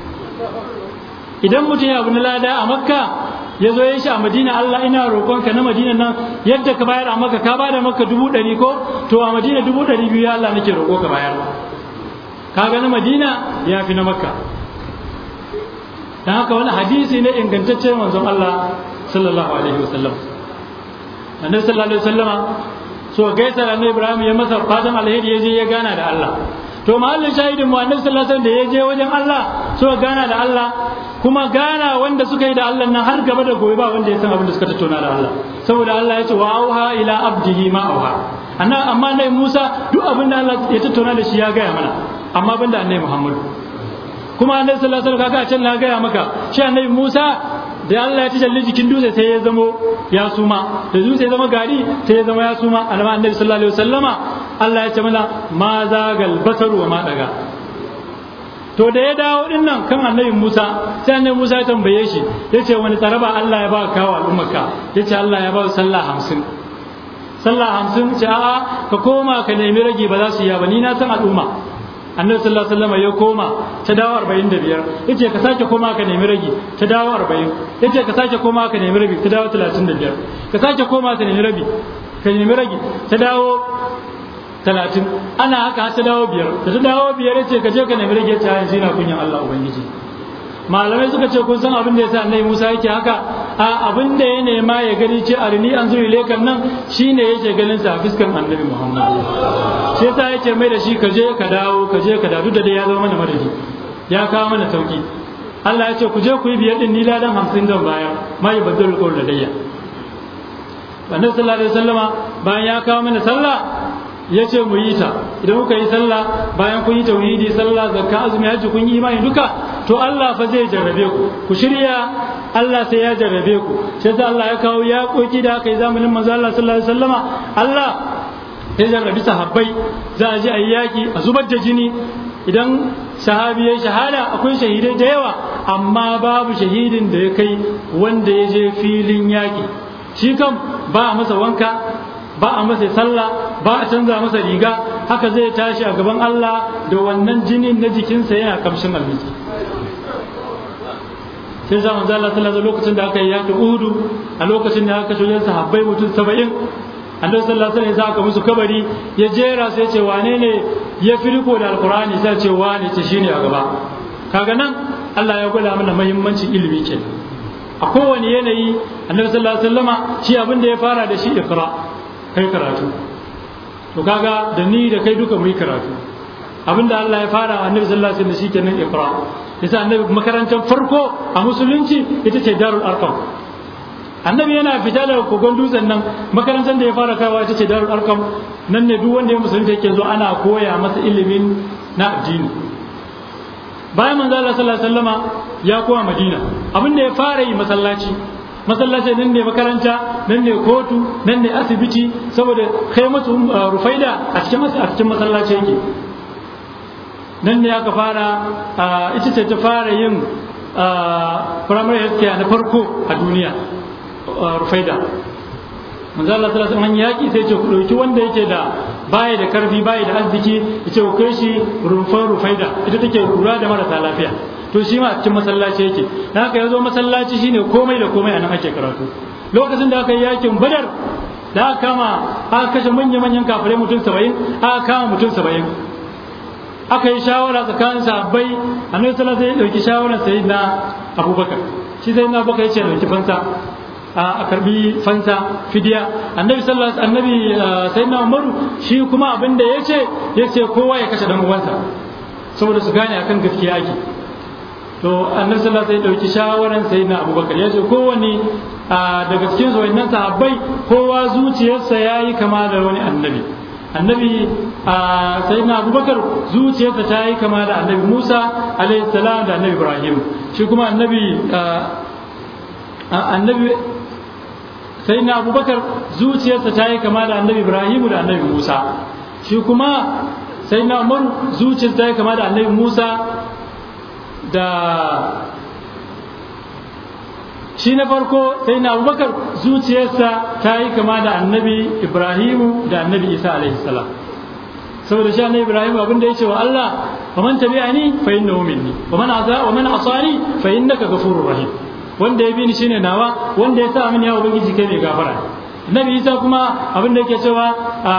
[SPEAKER 3] idan mutum ya abu na lada a makka ya zo ya shi a madina Allah ina roƙonka na madina nan yadda ka bayar a makka ka bada makka dubu ɗari ko to a madina dubu ɗari biyu ya Allah nake roƙo ka bayar kaga na madina ya fi na makka dan haka wani hadisi ne ingantacce manzon Allah sallallahu alaihi wasallam annabi sallallahu alaihi wasallama so gaisa da annabi Ibrahim ya masa fatan alheri ya je ya gana da Allah to mahallin shahidin mu annabi sallallahu alaihi wasallam da ya je wajen Allah so gana da Allah kuma gana wanda suka yi da Allah nan har gaba da gobe ba wanda ya san abin da suka tattauna da Allah saboda Allah ya ce wa auha ila abdihi ma auha annan amma nai Musa duk abin da Allah ya tattauna da shi ya gaya mana amma banda annabi Muhammad kuma annabi sallallahu alaihi wasallam kaga a can na gaya maka shi annabi Musa da Allah ya tajalli jikin dutse sai ya zamo ya suma da dutse ya zama gari sai ya zama ya suma annabi sallallahu alaihi wasallama Allah ya ce mana ma zagal basaru wa ma daga to da ya dawo din nan kan annabi Musa sai annabi Musa ya tambaye shi yace wani tsaraba Allah ya ba ka kawo al'ummarka yace Allah ya ba sallah hamsin sallah hamsin ce a'a ka koma ka nemi rage ba za su yi ba ni na san al'umma annabi sallallahu alaihi wasallam ya koma ta dawo 45 yace ka sake koma ka nemi rage ta dawo 40 yace ka sake koma ka nemi rabi ta dawo 35 ka sake koma ka nemi rabi ka nemi rage ta dawo talatin ana haka ta dawo biyar da ta dawo biyar ce ka je ka nemi rage ta yanzu na kunyan Allah ubangiji malamai suka ce kun san abin da yasa annabi Musa yake haka a abin da ya nema ya gani ce arini an zuri lekan nan shine yake ganin sa a fiskan annabi Muhammad sai yasa yake mai da shi ka je ka dawo ka je ka dawo da dai ya zama mana madadi ya kawo mana sauki Allah ya ce ku je ku yi biyar din ni ladan hamsin zan bayar ma yi baddal qawl ladayya annabi sallallahu alaihi wasallama bayan ya kawo mana sallah ya ce mu yi ta idan kuka yi sallah bayan kun yi tauhidi sallah zakka azumi hajji kun yi imani duka to Allah fa zai jarrabe ku ku shirya Allah sai ya jarrabe ku sai da Allah ya kawo ya koki da aka yi zamanin manzo Allah sallallahu alaihi wasallama Allah ya jarrabi sahabbai za a je a yi yaki a zubar da jini idan sahabi ya shahada akwai shahidai da yawa amma babu shahidin da ya kai wanda ya je filin yaki shi kam ba a masa wanka ba a masa sallah ba a canza masa riga haka zai tashi a gaban Allah da wannan jinin na jikinsa yana kamshin almisi sai za manzo Allah sallallahu alaihi lokacin da aka yi yaƙi Uhudu a lokacin da aka shirya sahabbai mutum 70 Annabi sallallahu alaihi wasallam ya musu kabari ya jera sai ya ce wane ne ya firko da alqur'ani sai ya ce wane ce shine a gaba kaga nan Allah ya gwada mana muhimmancin ilimi kenan a kowane yanayi Annabi sallallahu alaihi wasallama shi abin da ya fara da shi iqra kai karatu to kaga da ni da kai duka mu yi karatu abinda Allah ya fara annabi sallallahu alaihi wasallam shikenan iqra yasa annabi makarantar farko a musulunci ita ce darul arqam annabi yana fita daga kogon dutsen nan makarantar da ya fara kawa ita ce darul arqam nan ne duk wanda ya musulunta yake zo ana koya masa ilimin na addini bayan manzo Allah sallallahu alaihi wasallama ya koma Madina abin da ya fara yi masallaci masallaci nan ne makaranta nan ne kotu nan ne asibiti saboda kai mutu rufaida a cikin a cikin masallaci yake nan ne aka fara ita ce ta fara yin primary health care na farko a duniya rufaida manzo Allah sallallahu alaihi wasallam yaki sai ce ku dauki wanda yake da baya da karfi baya da arziki yace ku kai shi rufan rufaida ita take lura da marasa lafiya to shi ma a cikin masallaci yake dan haka yazo masallaci shine komai da komai anan ake karatu lokacin da aka yi yakin badar da aka kama aka kashe manyan manyan kafirai mutum 70 aka kama mutum 70 aka yi shawara tsakanin sahabbai annabi sallallahu alaihi wasallam ya dauki shawaran sayyidina abubakar shi sayyidina abubakar yace dauki fansa a karbi fansa fidiya annabi sallallahu annabi sayyidina umaru shi kuma abin da yace yace kowa ya kashe dan uwansa saboda su gane akan gaskiya ake to annabi sallallahu alaihi dauki shawaran sayyidina abubakar yace kowanne daga cikin su wannan sahabbai kowa zuciyarsa yayi kama da wani annabi annabi sayyidina abubakar zuciyarsa ta yi kama da annabi musa alaihi salam da annabi ibrahim shi kuma annabi annabi sai na abubakar zuciyarsa ta yi kama da annabi ibrahimu da annabi musa shi kuma sai na umaru zuciyarsa ta yi kama da annabi musa da shi na farko sai na abubakar zuciyarsa ta yi kama da annabi ibrahimu da annabi isa alaihi salam saboda shi annabi ibrahim abin da ya ce wa allah wa man tabi'ani fa innahu minni wa man asa wa man asani fa innaka ghafurur rahim wanda ya bi ni shine nawa wanda ya sa mini ya ubangiji kai mai gafara nabi isa kuma abin da yake cewa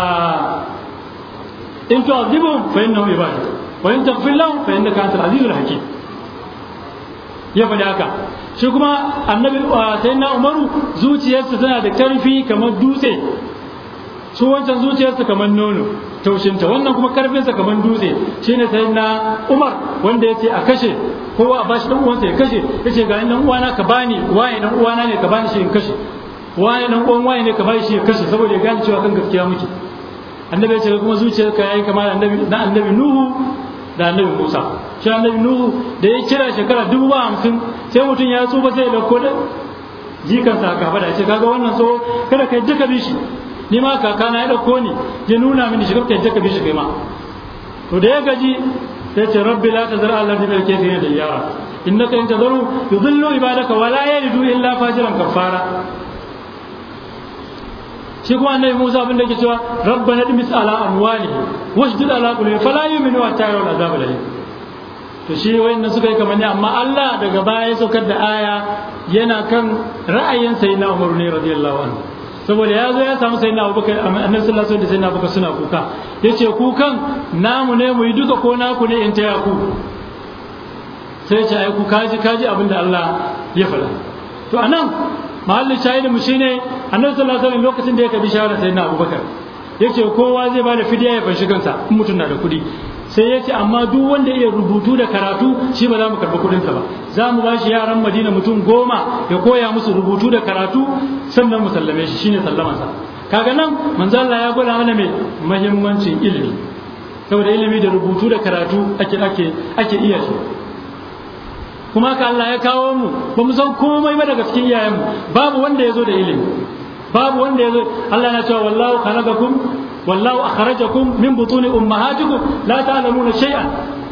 [SPEAKER 3] in tu'adhibu fa innahu ibadu wa in taghfir lahu fa innaka antal azizul hakim ya faɗi haka shi kuma annabi sayyidina umaru zuciyarsa tana da karfi kamar dutse su wancan zuciyarsa kamar nono taushinta wannan kuma karfinsa kamar dutse shine sayyidina umar wanda yace a kashe kowa a bashi dan uwansa ya kashe yace ga dan uwana ka bani waye dan uwana ne ka bani shi in kashe waye dan uwan waye ne ka bani shi ya kashe saboda ya gane cewa kan gaskiya muke annabi ya ce kuma zuciyarka yayi kamar annabi na annabi nuhu da annabi musa shi annabi nuhu da ya kira shekara dubu ba hamsin sai mutum ya tsufa sai ya dauko da jikansa ka fada ce kaga wannan so kada kai duka bishi ni ma kakana ya dauko ni ya nuna mini shigar kai duka bishi kai ma to da ya gaji sai ce rabbi la tazar Allah bil kafirin da yara innaka in tazaru yudillu ibadaka wa la yalidu illa fajiran kafara shi kuma annabi Musa abin da yake cewa rabbana dimis ala amwalihi washdud ala qulubi fala yu'minu hatta yarawul azab alayhi to shi wayannan suka yi kamar ne amma Allah daga baya ya saukar da aya yana kan ra'ayin sayyidina Umar ne radiyallahu anhu saboda ya zo ya samu sayyidina Abubakar annabi sallallahu alaihi wasallam da sayyidina Abubakar suna kuka yace kukan namu ne mu yi duka ko naku ne in taya ku sai ya ce ai ku kaji kaji abin da Allah ya faɗa to anan mahallin shahidin mu shine annabi sallallahu alaihi wasallam lokacin da ya kabi shawara sayyidina Abubakar yace kowa zai bada fidiya ya fanshi kansa in mutum na da kuɗi sai yace amma duk wanda iya rubutu da karatu shi ba za mu karɓi kuɗinsa ba za mu bashi yaran Madina mutum goma ya koya musu rubutu da karatu sannan mu sallame shi shine sallamansa kaga nan manzo Allah ya gwada mana mai muhimmancin ilimi saboda ilimi da rubutu da karatu ake ake ake iya shi kuma haka Allah ya kawo mu ba mu san komai ba daga cikin iyayenmu babu wanda ya zo da ilimi babu wanda ya zo Allah na cewa wallahu khalaqakum wallahu akhrajakum min butuni ummahatikum la ta'lamuna shay'an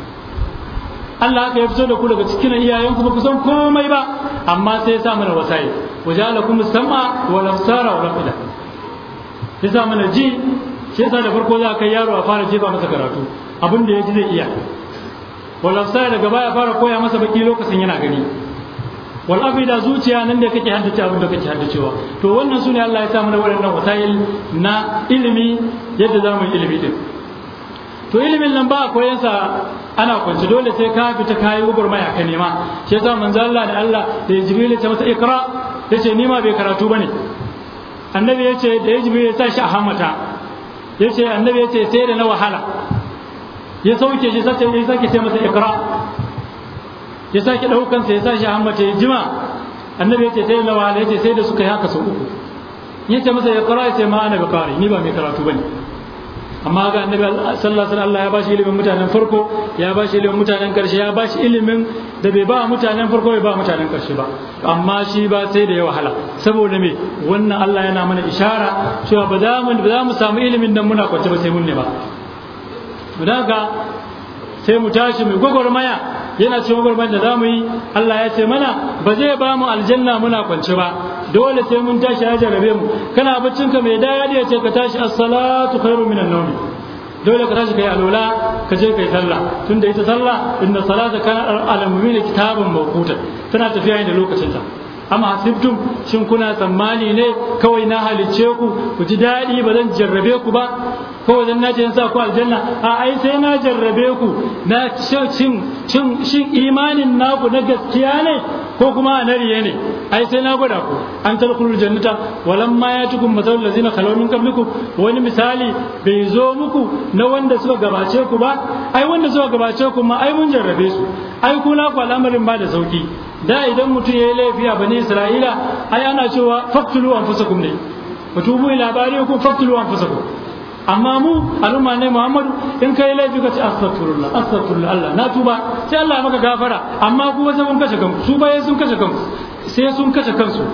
[SPEAKER 3] Allah haka ya fito da ku daga cikin iyayenku ba ku san komai ba amma sai ya sa mana wasai wajalakum sam'a wal absara wal afida ya sa mana ji shi yasa da farko za ka yaro a fara jefa masa karatu abin da ya ji zai iya wal absara daga baya fara koya masa baki lokacin yana gani wal afida zuciya nan da kake haddace abin da kake haddacewa to wannan sune Allah ya sa mana waɗannan wasayil na ilimi yadda za mu yi ilimi din to ilimin nan ba a koyan sa ana kwance dole sai ka fita kayi maya ka nema shi yasa manzo Allah da Allah da Jibril ya ce masa ikra yace ni ma bai karatu bane annabi yace da Jibril ya sa shi a hammata yace annabi yace sai da na wahala ya sauke shi sace ya sake ce masa ikra ya sake daukan sa ya sa shi a hammata ya jima annabi yace sai da na wahala yace sai da suka yi haka sau uku yace masa ikra yace ma ana bikari ni ba mai karatu bane amma ga annabi sallallahu alaihi wasallam Allah ya bashi ilimin mutanen farko ya bashi ilimin mutanen karshe ya bashi ilimin da bai ba mutanen farko bai ba mutanen karshe ba amma shi ba sai da ya wahala saboda me wannan Allah yana mana ishara cewa ba za mu ba za mu samu ilimin nan muna kwance ba sai mun ne ba mu daga sai mu tashi mu gwagwarmaya yana cikin gwagwarmaya da zamu yi Allah ya ce mana ba zai ba mu aljanna muna kwance ba dole sai mun tashi ya jarabe mu kana baccin ka mai dadi ya ce ka tashi as-salatu khairu minan nawm dole ka tashi kai alola ka je kai sallah tunda ita sallah inna salata kana al-mu'mina kitaban mawquta tana tafiya da lokacin ta amma hasibtum shin kuna tsammani ne kawai na halicce ku ku ji daɗi ba zan jarrabe ku ba kawai zan nace sa ku aljanna a ai sai na jarrabe ku na cin cin shin imanin naku na gaskiya ne ko kuma a nariye ne ai sai na gwada ku an tadkhulul jannata walamma yatukum masalul ladzina khalaw min qablikum wani misali bai zo muku na wanda suka gabace ku ba ai wanda suka gabace ku ma ai mun jarrabe su ai kuna ku al'amarin ba da sauki da idan mutum ya yi laifi a bani isra'ila ai ana cewa faktulu an fusakum ne mutubu ila bariyakum faktulu an fusakum amma mu al'umma ne muhammadu in ka yi laifi ka ce astaghfirullah astaghfirullah Allah na tuba sai Allah maka gafara amma ku wasu kun kashe kanku su baye sun kashe kanku sai sun kashe kansu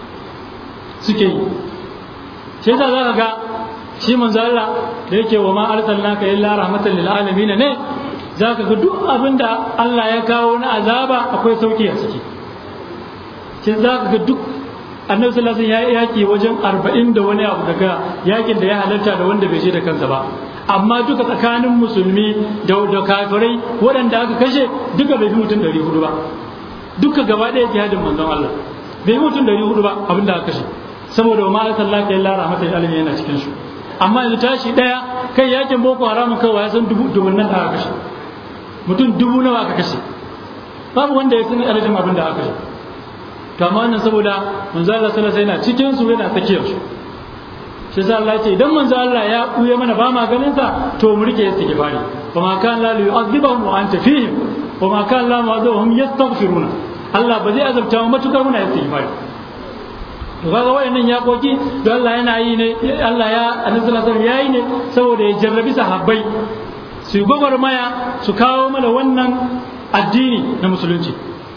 [SPEAKER 3] suke yi sai za ka ga shi manzo Allah da yake wa ma arsalnaka illa rahmatan lil alamin ne za ka ga duk abin da Allah ya kawo na azaba akwai sauki a ciki sai za ka ga duk annabi sallallahu alaihi wasallam ya yaki wajen arba'in da wani abu daga yakin da ya halarta da wanda bai je da kansa ba amma duka tsakanin musulmi da da kafirai waɗanda aka kashe duka bai fi mutum ɗari hudu ba duka gaba ɗaya jihadin manzon Allah bai fi mutum ɗari hudu ba abin da aka kashe saboda wa ma'a sallaka illa rahmatul alamin yana cikin su amma yanzu tashi ɗaya kai yakin boko haramun kawai ya san dubu dubun nan da aka kashe mutum dubu nawa aka kashe babu wanda ya sani adadin abin da aka kashe to amma wannan saboda manzo Allah sallallahu alaihi wasallam cikin su yana tsakiyar su shi sa Allah ya ce idan manzo Allah ya buye mana ba ma ganin sa to mu rike istighfari wa ma kan la yu'adhibuhum wa anta fihim wa ma kan la mu'adhibuhum yastaghfiruna Allah ba zai azabta mu matukar muna istighfari to kaga wayannan yakoki to Allah yana yi ne Allah ya annabi sallallahu alaihi wasallam yayi ne saboda ya jarrabi sahabbai su gwagwarmaya su kawo mana wannan addini na musulunci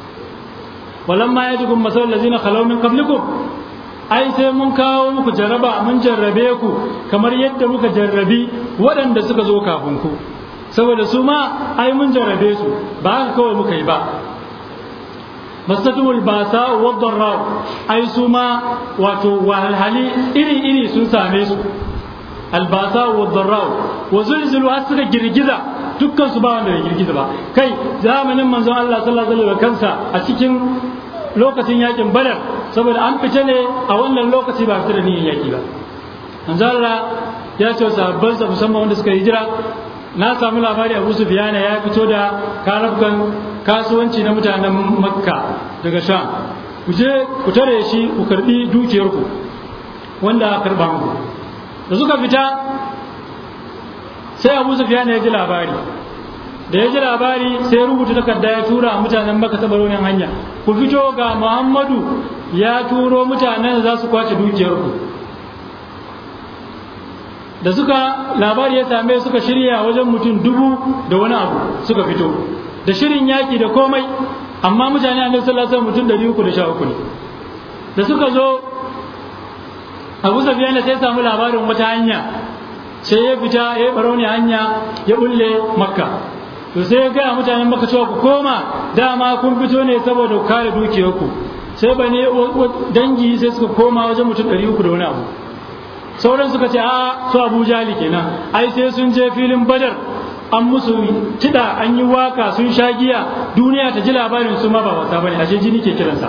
[SPEAKER 3] walamma ya tukun masal lazina khalaw min qablikum ai sai mun kawo muku jaraba mun jarrabe ku kamar yadda muka jarrabi waɗanda suka zo kafin ku saboda su ma ai mun jarrabe su ba haka kawai muka yi ba mastatumul basa wa dharra ai su ma wato wahalhali iri iri sun same su albasa wa dharra wa zulzulu har suka girgiza dukkan su ba wanda ya girgiza ba kai zamanin manzon Allah sallallahu alaihi wasallam kansa a cikin lokacin yakin badar saboda an fita ne a wannan lokaci ba fita da niyyar yaki ba manzon Allah ya ce sahabban sa musamman wanda suka hijira na samu labari Abu Sufyan ya fito da karabkan kasuwanci na mutanen Makka daga Sham ku je ku tare shi ku karbi dukiyarku wanda aka karba muku da suka fita sai abu sufiyan ya ji labari da ya ji labari sai rubuta takarda ya tura mutanen maka ta baronin hanya ku fito ga muhammadu ya turo mutanen da za su kwace dukiyarku da suka labari ya same suka shirya wajen mutum dubu da wani abu suka fito da shirin yaƙi da komai amma mutane annabi sallallahu alaihi mutum ɗari uku da sha uku ne da suka zo abu safiyan sai samu labarin wata hanya sai ya fita ya baro ne hanya ya bulle makka to sai ya gaya mutanen makka cewa ku koma dama kun fito ne saboda ku kare dukiyarku sai bane dangi sai suka koma wajen mutum ɗari uku da wani abu sauran suka ce a su abu jali kenan ai sai sun je filin badar an musu kiɗa an yi waka sun sha giya duniya ta ji labarin su ma ba wasa bane ashe jini ke kiransa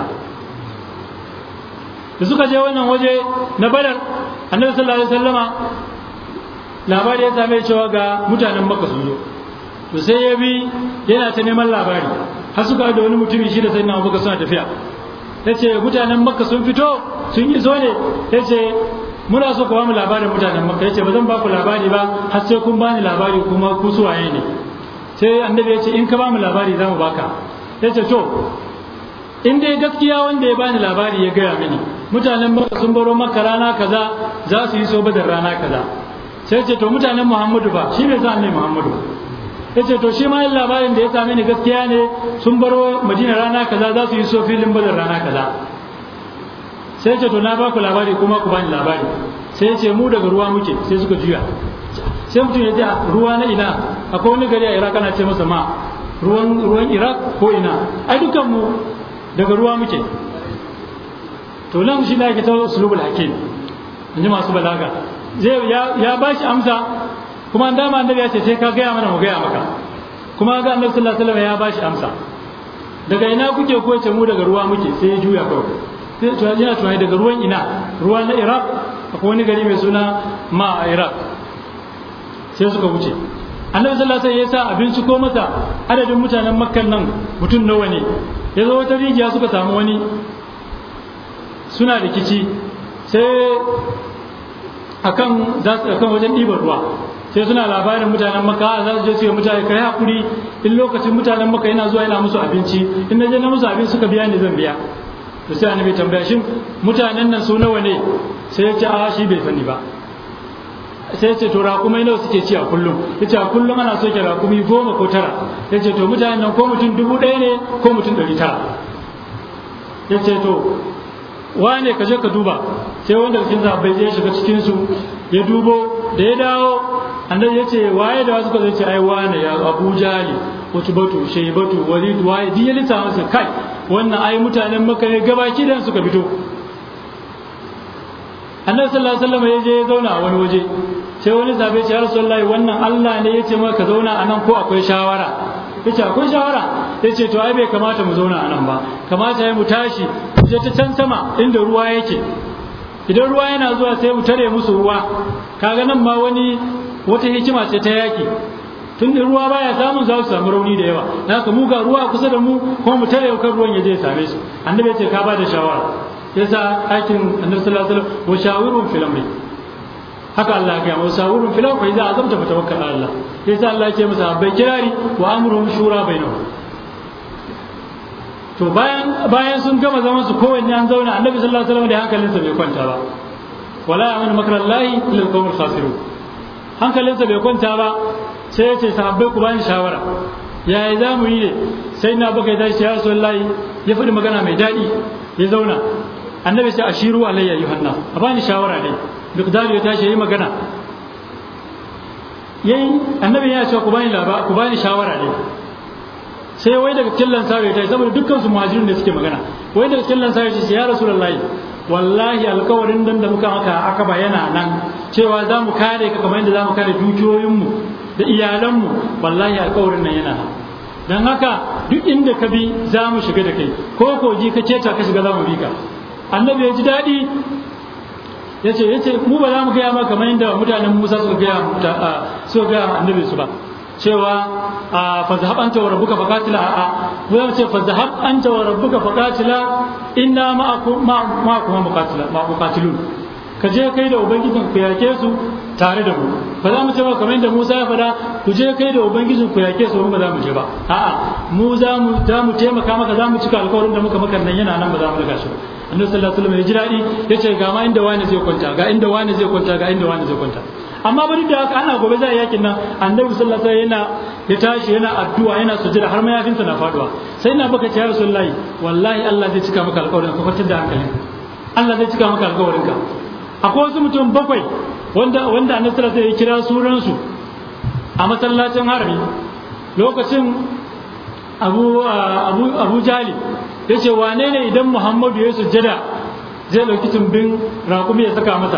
[SPEAKER 3] da suka je wannan waje na badar annabi sallallahu alaihi wasallama labari ya same cewa ga mutanen makka sun zo to sai ya bi yana ta neman labari har suka da wani mutumi shi da sai na abubakar suna tafiya ya ce mutanen makka sun fito sun yi zo ne ya ce muna so ku ba mu labarin mutanen makka ya ce ba zan ba ku labari ba har sai kun bani labari kuma ku suwaye ne sai annabi ya ce in ka ba mu labari za mu baka ya ce to in dai gaskiya wanda ya bani labari ya gaya mini mutanen makka sun baro makka rana kaza za su yi so badar rana kaza sai ce to mutanen muhammadu ba shi bai sa ne muhammadu ya ce to shi ma yin labarin da ya same ni gaskiya ne sun baro madina rana kaza za su yi so filin badar rana kaza sai ce to na ba ku labari kuma ku bani labari sai ya ce mu daga ruwa muke sai suka juya sai mutum ya ce ruwa na ina akwai wani gari a iraq ana ce masa ma ruwan ruwan iraq ko ina ai dukan mu daga ruwa muke to nan shi ne ake ta usulubul hakim in ji masu balaga zai ya ba shi amsa kuma an dama annabi ya ce sai ka gaya mana mu gaya maka kuma ga annabi sallallahu alaihi wasallam ya ba shi amsa daga ina kuke ko ce mu daga ruwa muke sai ya juya kawai sai to yana tunani daga ruwan ina ruwa na iraq akwai wani gari mai suna ma a iraq sai suka wuce annabi sallallahu alaihi wasallam ya sa abinci ko masa adadin mutanen makkan nan mutum nawa ne ya zo wata rijiya suka samu wani suna rikici sai akan za su akan wajen ɗiban ruwa sai suna labarin mutanen maka za su je su yi mutane kai hakuri in lokacin mutanen maka yana zuwa yana musu abinci in na je na musu abinci suka biya ni zan biya to sai annabi tambaya shin mutanen nan su nawa ne sai ya ce a shi bai sani ba sai ya ce to raƙumai nawa suke ci a kullum ya ce a kullum ana soke raƙumi goma ko tara ya ce to mutanen nan ko mutum dubu ɗaya ne ko mutum ɗari tara ya ce to wane ka je ka duba sai wanda cikin sahabbai ya shiga cikin su ya dubo da ya dawo annabi ya ce waye da wasu ka zai ce ai wane ya Abu Jali wato batu shay batu walid waye din ya lissa masa kai wannan ai mutanen maka ne gabaki dan suka fito annabi sallallahu alaihi wasallam ya je ya zauna a wani waje sai wani sahabi ya ce ya rasulullahi wannan Allah ne ya ce maka ka zauna a nan ko akwai shawara yace akwai shawara yace to ai bai kamata mu zauna a nan ba kamata ya mu tashi je ta can sama inda ruwa yake idan ruwa yana zuwa sai mu tare musu ruwa kaga nan ma wani wata hikima ce ta yaki tun da ruwa baya samun za su samu rauni da yawa na haka mu ga ruwa kusa da mu kuma mu tare kan ruwan ya je same su annabi ya ce ka bada shawara yasa aikin annabi sallallahu alaihi wasallam wa shawirun fil amri haka Allah ya wa shawirun fil amri idza azamta fa tawakkal ala Allah yasa Allah ya ce masa bai kirari wa amruhum shura bainahum to bayan bayan sun gama zaman su kowanne an zauna annabi sallallahu alaihi wasallam da hankalinsa bai kwanta ba wala ya'manu makrallahi illa al-qawmul khasirun hankalinsa bai kwanta ba sai ya ce sahabbai ku bani shawara yaya za mu yi ne sai na baka tashi ya rasulullahi ya faɗi magana mai daɗi ya zauna annabi sai ashiru alayya yuhanna a bani shawara ne miqdar ya tashi yayi magana yayi annabi ya ce ku bani laba ku bani shawara ne sai wai daga killan sa ya tashi saboda dukkan su muhajirin da suke magana wai daga killan sa ya ce ya rasulullahi wallahi alkawarin dan da muka maka aka bayana nan cewa za mu kare ka kamar yadda za mu kare dukiyoyinmu da iyalanmu wallahi alkawarin nan yana nan don haka duk inda ka bi za mu shiga da kai ko koji ka keta ka shiga za mu bi ka annabi ya ji daɗi ya ce ya ce mu ba za mu gaya ma kamar yadda mutanen musa suka gaya suka gaya annabi su ba cewa fa zahab anta wa rabbuka faqatila a mu za mu ce fa zahab anta wa rabbuka faqatila inna ma'akum ma'akum muqatila ma muqatilun ka je kai da ubangijin ku yake su tare da mu ba za mu ce ba kamar yadda Musa ya faɗa ku je kai da ubangijin ku yake su ba za mu je ba a'a mu za mu za mu taimaka maka za mu cika alƙawarin da muka maka nan yana nan ba za mu daga shi ba annabi sallallahu alaihi wasallam ya ji daɗi ya ce ga ma inda wani zai kwanta ga inda wani zai kwanta ga inda wani zai kwanta amma ba duk da haka ana gobe za a yakin nan annabi sallallahu alaihi wasallam yana ya tashi yana addu'a yana sujada har mayafinsa na faduwa sai na baka ce ya rasulullahi wallahi Allah zai cika maka alƙawarin ka kwantar da hankali Allah zai cika maka alƙawarin ka akwai wasu mutum bakwai wanda wanda annabi sallallahu alaihi wasallam ya kira sunan su a masallacin harami lokacin Abu Abu Abu Jali yace wane ne idan Muhammadu ya sujjada zai dauki tumbin raƙumi ya saka masa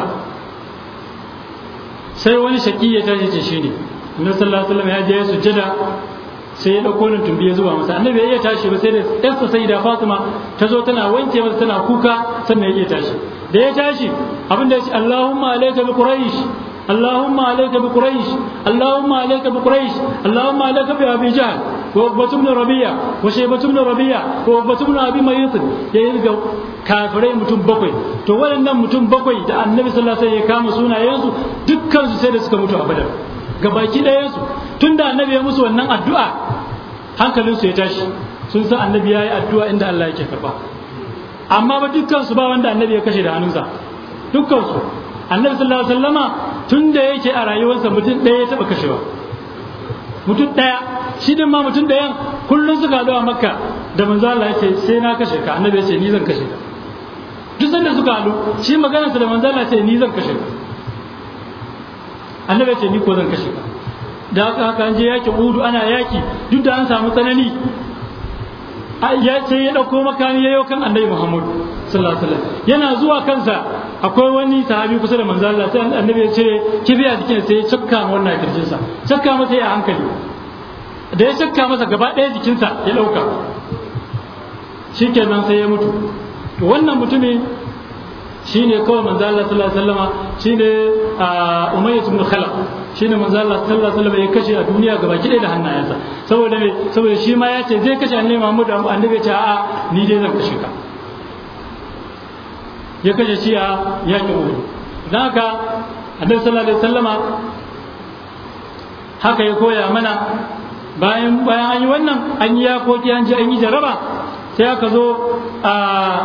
[SPEAKER 3] sai wani shaki ya tashi ce shine annabi sallallahu alaihi wasallam ya je ya sujjada sai ya dauko nan tumbi ya zuba masa annabi ya iya tashi ba sai da yarsa sai da Fatima ta zo tana wanke masa tana kuka sannan ya iya tashi da ya tashi abin da ya ce Allahumma alayka bi quraish Allahumma alayka bi quraish Allahumma alayka bi quraish Allahumma alayka bi abi jahl wa ubatu ibn rabi'a wa shaybatu ibn rabi'a wa ubatu ibn abi mayyit ya yi ga kafirai mutum bakwai to waɗannan mutum bakwai da annabi sallallahu alaihi wasallam ya kama sunayensu dukkan su sai da suka mutu a badar gabaki ɗayansu tun da annabi ya musu wannan addu'a hankalinsu ya tashi sun san annabi ya yi addu'a inda Allah yake karba amma ba dukkansu ba wanda annabi ya kashe da hannunsa dukkansu annabi sallallahu alaihi wasallama tun da yake a rayuwarsa mutum ɗaya ya taɓa kashewa mutum ɗaya shi din ma mutum ɗayan kullum suka haɗu a makka da manzo Allah ya ce sai na kashe ka annabi ya ce ni zan kashe ka duk sanda suka haɗu shi maganarsa da manzo Allah ya ce ni zan kashe ka annabi ya ce ni ko zan kashe ka da haka haka an je yaki udu ana yaki duk da an samu tsanani ya ce ya ɗauko makami ya kan annabi muhammadu sallallahu alaihi wasallam yana zuwa kansa akwai wani sahabi kusa da manzo Allah sai annabi ya ce kibiya jikin sai ya cakka wannan kirjin sa cakka masa ya hankali da ya cakka masa gaba ɗaya jikinsa ya ɗauka shikenan sai ya mutu to wannan mutumin shine kawai manzo Allah sallallahu alaihi wasallama shine Umayyah ibn Khalaf shine manzo Allah sallallahu alaihi wasallam ya kashe a duniya gaba ki da hannayensa saboda me saboda shi ma ya ce zai kashe annabi Muhammad annabi ya ce a'a ni dai zan kashe ka ya kashe shi a yakin Uhud dan haka annabi sallallahu alaihi wasallama haka ya koya mana bayan bayan an yi wannan an yi yakoki an ji an yi jaraba sai aka zo a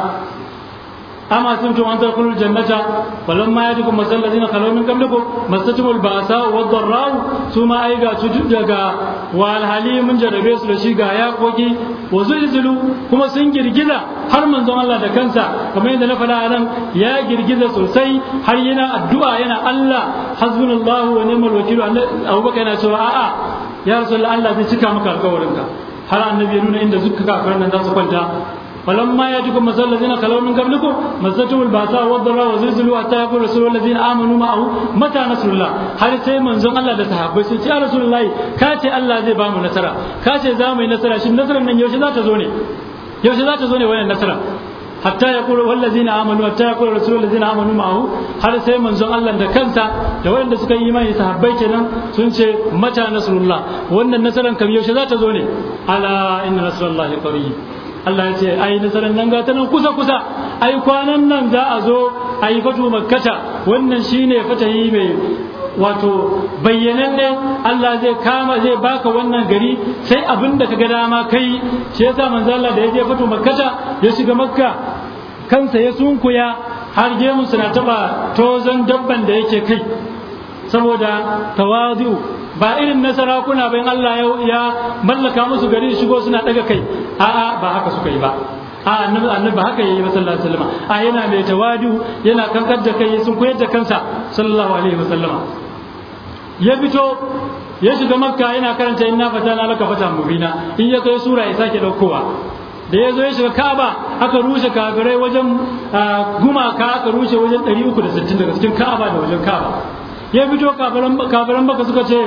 [SPEAKER 3] أما سمتم أن تدخلوا الجنة فلما يأتكم مثل الذين خلوا من قبلكم مستهم البأساء والضراء ثم أيغا تجدغا والحالي من جربيس لشيغا يا قوكي وزلزلوا كما سن girgiza har manzon Allah da kansa kamar yadda na faɗa a nan ya girgiza sosai har yana addu'a yana Allah hasbunallahu wa ni'mal wakil Abubakar yana cewa a'a ya rasulullah Allah zai cika maka alƙawarinka har annabi ya nuna inda zuka kafiran nan za su kwanta فلما يأتكم مثل الذين خلوا من قبلكم مستهم البأساء والضراء وزلزلوا حتى يقول رسول الذين آمنوا معه متى نصر الله هل سي منزون الله da sahabbai sun ce ya rasulullahi ka ce Allah zai ba mu nasara ka ce za mu yi nasara shin nasarar nan yaushe za ta zo ne yaushe za ta zo ne wannan nasara hatta ya kula wallazina amanu hatta ya kula rasulul ladzina amanu ma'ahu har sai manzon Allah da kansa da waɗanda suka yi imani sahabbai kenan sun ce mata nasrullah wannan nasaran kam yaushe za ta zo ne ala inna nasrullahi qarib Allah ya ce ai nasarar nan gata nan kusa kusa ai kwanan nan za a zo a yi fatu makkata wannan shine fatahi mai wato bayyananne Allah zai kama zai baka wannan gari sai abin da kaga dama kai shi yasa manzo Allah da ya je fatu makkata ya shiga makka kansa ya sunkuya har gemu suna taba tozon dabban da yake kai saboda tawazu ba irin na sarakuna bayan Allah ya mallaka musu gari shigo suna daga kai a'a ba haka suka yi ba a annabi annabi ba haka yayi sallallahu alaihi wasallam a yana mai tawadu yana kankar da kai sun koyar da kansa sallallahu alaihi wasallama ya fito ya shiga makka yana karanta inna fatana laka fatan mubina in ya kai sura ya sake daukowa da ya zo ya shiga ka'aba aka rushe kafirai wajen gumaka aka rushe wajen 360 daga cikin ka'aba da wajen ka'aba ya fito kafiran baka suka ce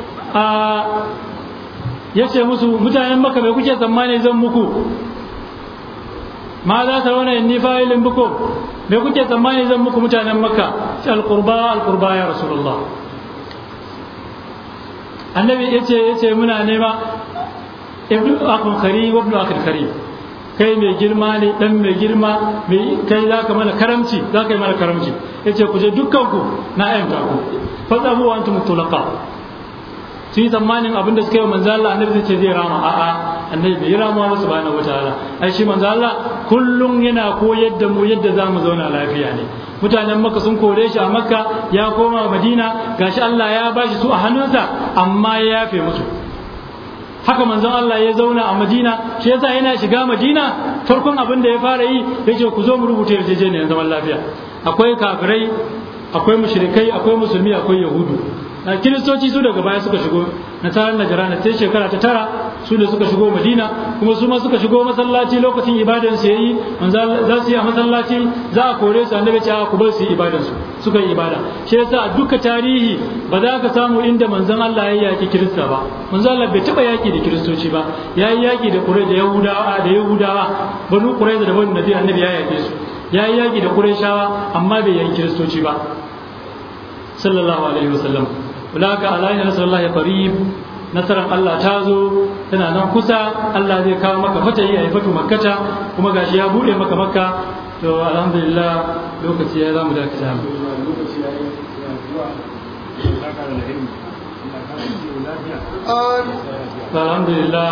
[SPEAKER 3] ya ce musu mutanen baka mai kuke tsammani zan muku ma za ta rauna inni fa'ilin buku mai kuke tsammani zan muku mutanen maka ce alkurba alkurba ya rasulullah annabi ya ce ya ce muna nema ibnu akun kari wa ibnu akun kari kai mai girma ne dan mai girma mai kai za ka mana karamci za ka yi mana karamci ya ce ku je dukkanku na ayyanta ku fasabu wa antum tulaqa su yi tsammanin abin da suka yi manzo Allah annabi zai ce zai rama a'a annabi bai rama ba subhanahu wataala ai shi manzo Allah kullum yana koyar da mu yadda zamu zauna lafiya ne mutanen makka sun kore shi a makka ya koma madina gashi Allah ya bashi su a hannunsa amma ya yafe musu haka manzon Allah ya zauna a Madina shi yasa yana shiga Madina farkon abin da ya fara yi yace ku zo mu rubuta yarjejeniyar zaman lafiya akwai kafirai akwai mushrikai akwai musulmi akwai yahudu na kiristoci su daga baya suka shigo na tarar najara sai shekara ta tara su da suka shigo madina kuma su ma suka shigo masallaci lokacin ibadan su yayi manzo za su yi a masallaci za a kore su annabi ce ku bar su yi ibadan su suka yi ibada shi yasa a duka tarihi ba za ka samu inda manzon Allah ya yaki kirista ba manzon Allah bai taba yaki da kiristoci ba ya yi yaki da kurai da yahudawa da yahudawa banu kurai da banu nabi annabi ya yake su ya yi yaki da qurayshawa amma bai yaki kiristoci ba sallallahu alaihi wasallam ulaka alayhi nasarullahi qarib nasarar Allah ta zo tana nan kusa Allah zai kawo maka fatayi a fatu makkata kuma gashi ya bude maka makka to alhamdulillah lokaci ya zamu dakata alhamdulillah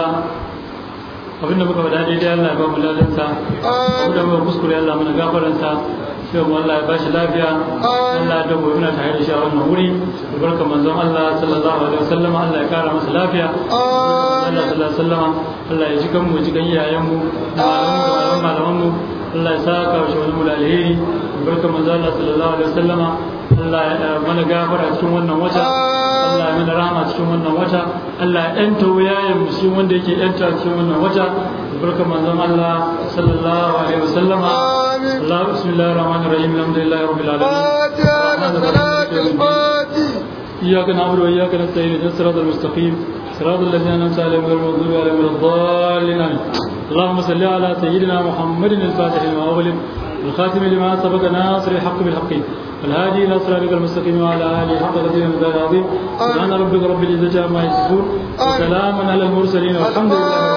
[SPEAKER 3] abinda muka faɗa daidai Allah ya ba mu ladansa abinda muka kuskure Allah mana gafaransa sai mu Allah ya bashi lafiya Allah ya dawo muna tare da shi a wannan wuri barka manzon Allah sallallahu alaihi wasallam Allah ya kara masa lafiya Allah sallallahu alaihi wasallam Allah ya ji kan mu ji kan iyayen mu malaman malaman mu Allah ya saka shi wani mu da alheri barka manzon Allah sallallahu alaihi wasallam Allah ya mana gafara cikin wannan wata Allah ya mana rahama cikin wannan wata Allah ya yanta wuyayen mu shi wanda yake yanta cikin wannan wata barka manzon Allah sallallahu alaihi wasallam Allah bismillahir rahmanir rahim alhamdulillahi rabbil alamin إياك نعبد وإياك نستعين اهدنا الصراط المستقيم صراط الذين أنعمت عليهم غير المغضوب عليهم ولا الضالين آمين اللهم صل على سيدنا محمد الفاتح لما أغلق الخاتم لما سبق ناصر الحق بالحق والهادي إلى صراطك المستقيم وعلى آله حق قدير العظيم سبحان ربك رب العزة عما يصفون وسلام على المرسلين والحمد لله